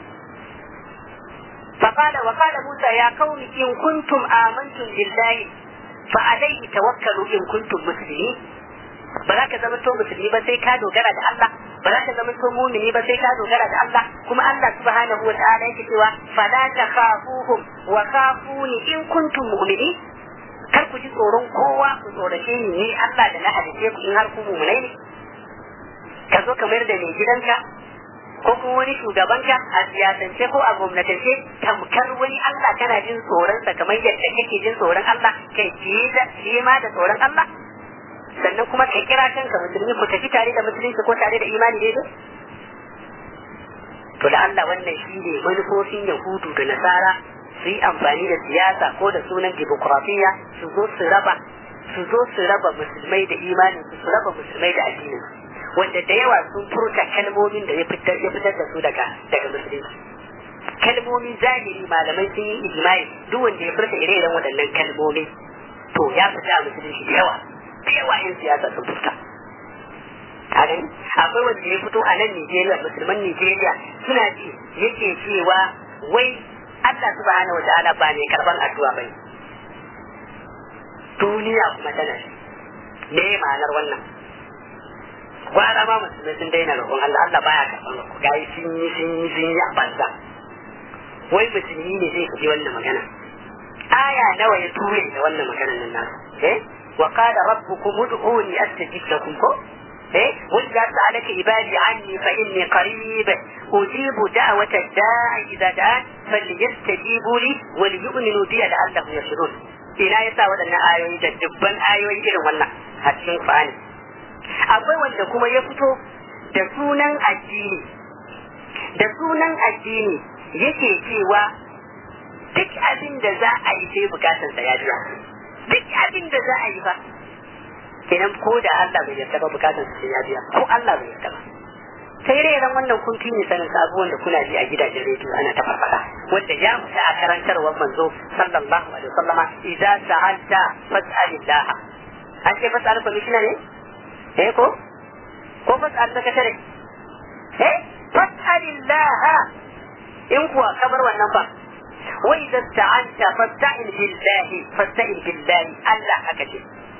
فقال وقال موسى يا قوم إن كنتم آمنتم بالله فعليه توكلوا إن كنتم مسلمين ba za ka zama to musulmi ba sai ka dogara da Allah ba za ka zama to mumini ba sai ka dogara da Allah kuma Allah subhanahu wa ta'ala yake cewa fala takhafuhum wa khafuni in kuntum mu'minin kar ku ji tsoron kowa ku tsorace ni ni Allah da na halice ku in har ku mu'minai ne ka zo kamar da mai gidanka ko kuma wani shugabanka a siyasance ko a gwamnatance tamkar wani Allah kana jin tsoronsa kamar yadda kake jin tsoron Allah kai fiye ma da tsoron Allah sannan kuma ka kira kanka musulmi ku tafi tare da musulunci ko tare da imani daidai to da Allah wannan shi ne manufofin yahudu da nasara su yi amfani da siyasa ko da sunan dimokuraɗiyya su zo su raba su zo su raba musulmai da imanin su su raba musulmai da addinin wanda da yawa sun furta kalmomin da ya fitar ya fitar da su daga daga musulunci kalmomin zahiri malamai sun yi ijma'i duk wanda ya furta ire-iren waɗannan kalmomi to ya fita a musulunci da yawa da yawa 'yan siyasa sun fuska a gani akwai wanda ya fito a nan Nijeriya musulman Nijeriya suna ji yake cewa wai Allah subhanahu wa ta'ala ba mai karban addu'a bane duniya kuma tana me ma'anar wannan gwara ma musulmai sun daina roƙon Allah Allah baya karban ku gayi sun yi sun yi sun yi a banza wai musulmi ne zai kaji wannan magana aya nawa ya ture da wannan maganar nan nasu eh وقال ربكم ادعوني استجب لكم إيه؟ وإذا سألك عبادي عني فإني قريب أجيب دعوة الداعي إذا دعان فليستجيبوا لي وليؤمنوا بي لعلهم يرشدون ina yasa waɗannan ayoyi da dubban ayoyi irin wannan a cikin Qur'ani akwai wanda kuma ya fito da sunan addini da sunan addini yake cewa duk abin da za a yi sai bukatansa ya biya duk abin da za a yi ba kenan ko da Allah bai yarda ba bukatar su ya biya ko Allah bai yarda ba sai dai ran wannan kun fi sanin abubuwan da kuna ji a gidajen rediyo ana ta farfada wanda ya fita a karantarwar manzo sallallahu alaihi wasallama idza sa'alta fas'alillah an ce fas'al commissioner ne eh ko ko fas'al secretary eh fas'alillah in kuwa kabar wannan ba وإذا استعنت فاستعن بالله فاستعن بالله الله أكتب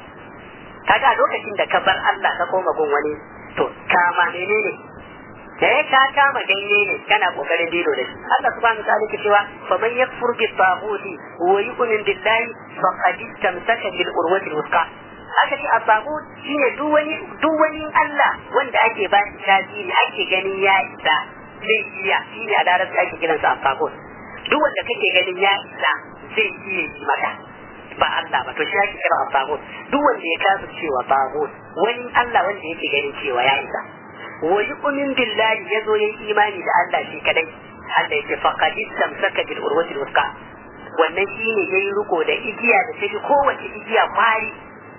kaga lokacin da ka bar Allah ka koma gun wani to kama menene eh ka kama ganye ne kana kokarin dilo da shi Allah subhanahu wa ta'ala ke cewa fa man yakfur bi taghuti wa yu'min billahi faqad istamsaka bil urwati al-wuthqa aka ce at-taghut shine duk wani duk wani Allah wanda ake ba shi tasiri ake ganin ya isa zai iya shine a larabci ake kiransa at-taghut duk wanda kake ganin ya isa zai iya yi maka ba Allah ba to shi ake kira tagut duk wanda ya kasu cewa tagut wani Allah wanda yake ganin cewa ya isa wa yu'min billahi yazo yayi imani da Allah shi kadai Allah yake faqad istamsaka bil urwati al wannan shine yayi riko da igiya da take kowace igiya kwari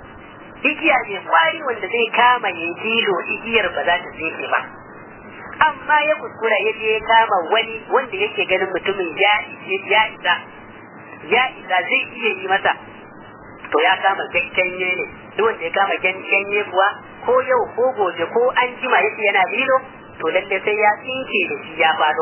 igiya ne kwari wanda zai kama ya jilo igiyar ba za ta tsefe ba amma ya kuskura ya je ya kama wani wanda yake ganin mutumin ya ya isa ya isa zai iya yi masa to ya kama ganye ne duk wanda ya kama ganye kuwa ko yau ko gobe ko an jima yake yana lilo to lalle sai ya tsinke da shi ya fado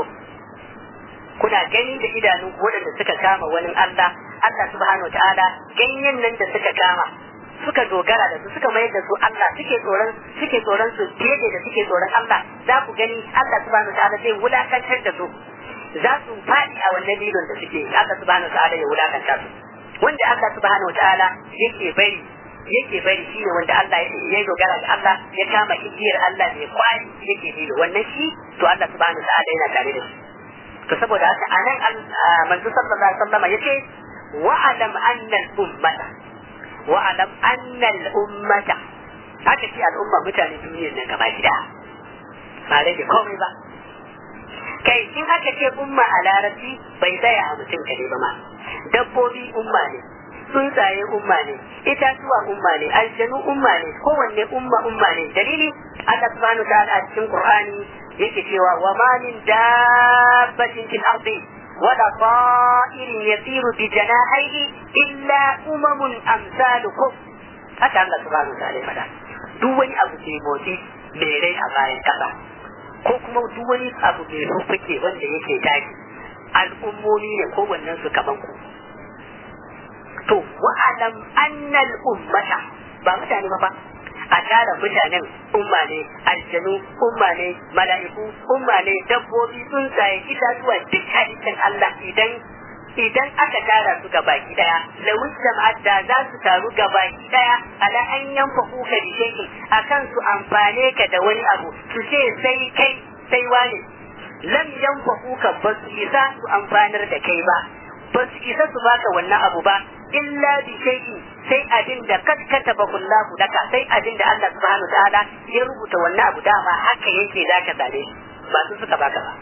kuna gani da idanu waɗanda suka kama wani Allah Allah subhanahu ta'ala ganyen nan da suka kama suka dogara da su suka mayar da su Allah suke tsoron suke tsoron su fiye da suke tsoron Allah za ku gani Allah subhanahu ta'ala zai wulakantar da su za su faɗi a wannan lilon da suke Allah subhanahu ta'ala ya wulakanta su wanda Allah subhanahu ta'ala yake bari yake bari shine wanda Allah ya dogara da Allah ya kama igiyar Allah mai kwari yake lilo wannan shi to Allah subhanahu ta'ala yana tare da shi to saboda haka anan manzo sallallahu alaihi wasallam yace wa'alam anna al-ummata wa alam anna al ummata haka ce al'umma mutane duniyar nan gaba gida ba rage komai ba kai in aka ce umma a larabci bai tsaya a mutum kare ba ma dabbobi umma ne tsuntsaye umma ne itatuwa umma ne aljanu umma ne kowanne umma umma ne dalili Allah subhanahu wa ta'ala a cikin Qur'ani yake cewa wa ma min dabbatin fil ardi wala ta'irin yasiru bi janahihi illa umamun amsalukum haka Allah subhanahu wa ta'ala ya faɗa duk wani abu ke motsi mai rai a bayan kasa ko kuma duk wani abu mai rufake wanda yake tashi al'ummomi ne kowannen su kaman ku to wa'alam annal ummata ba mutane ba fa a tara mutanen umma ne aljanu umma ne mala'iku umma ne dabbobi tsuntsaye itatuwa duk halittar Allah idan idan aka tara su ga baki daya lawin jama'at da za su taru ga baki daya ala an yanfa kuka da shekin akan su amfane ka da wani abu su ce sai kai sai wane lam yanfa kuka ba su isa su amfanar da kai ba ba su isa su baka wannan abu ba illa bi shay'in sai abin da kad kataba kullahu daka sai abin da Allah subhanahu ta'ala ya rubuta wannan abu dama haka yake zaka same ba su suka baka ba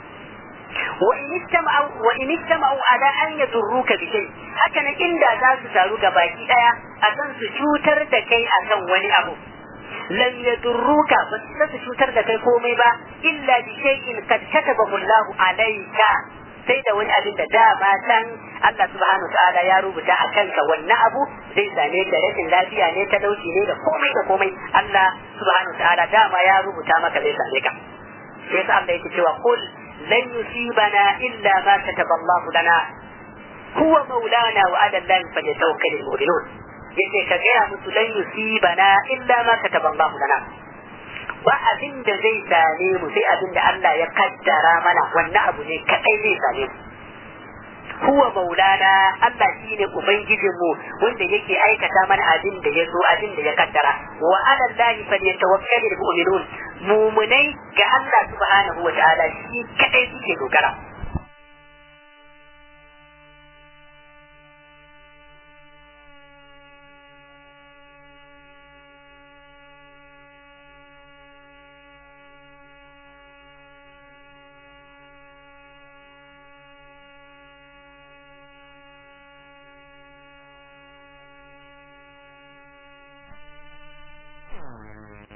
wa in istama'u wa in istama'u ala an yadurruka bi shay haka nan inda za su taru ga baki daya akan su cutar da kai akan wani abu lan yadurruka ba su cutar da kai komai ba illa bi shay'in kad katabahu Allah alayka sai da wani abin da dama san Allah subhanahu wa ta'ala ya rubuta a kanka wannan abu zai same ka rashin lafiya ne talauci ne da komai da komai Allah subhanahu wa ta'ala dama ya rubuta maka zai same ka sai sa Allah yake cewa qul lan yusibana illa ma kataba Allah lana huwa maulana wa ala Allah falyatawakkalul mu'minun yace ka gaya musu lan yusibana illa ma kataba Allah lana ba abin da zai same mu sai abin da Allah ya kaddara mana wannan abu ne kadai zai same mu huwa maulana Allah shine ubangijin mu wanda yake aikata mana abin da ya so abin da ya kaddara wa ala Allah falyatawakkalul mu'minun mumunai ga Allah subhanahu wa ta'ala shi kadai suke dogara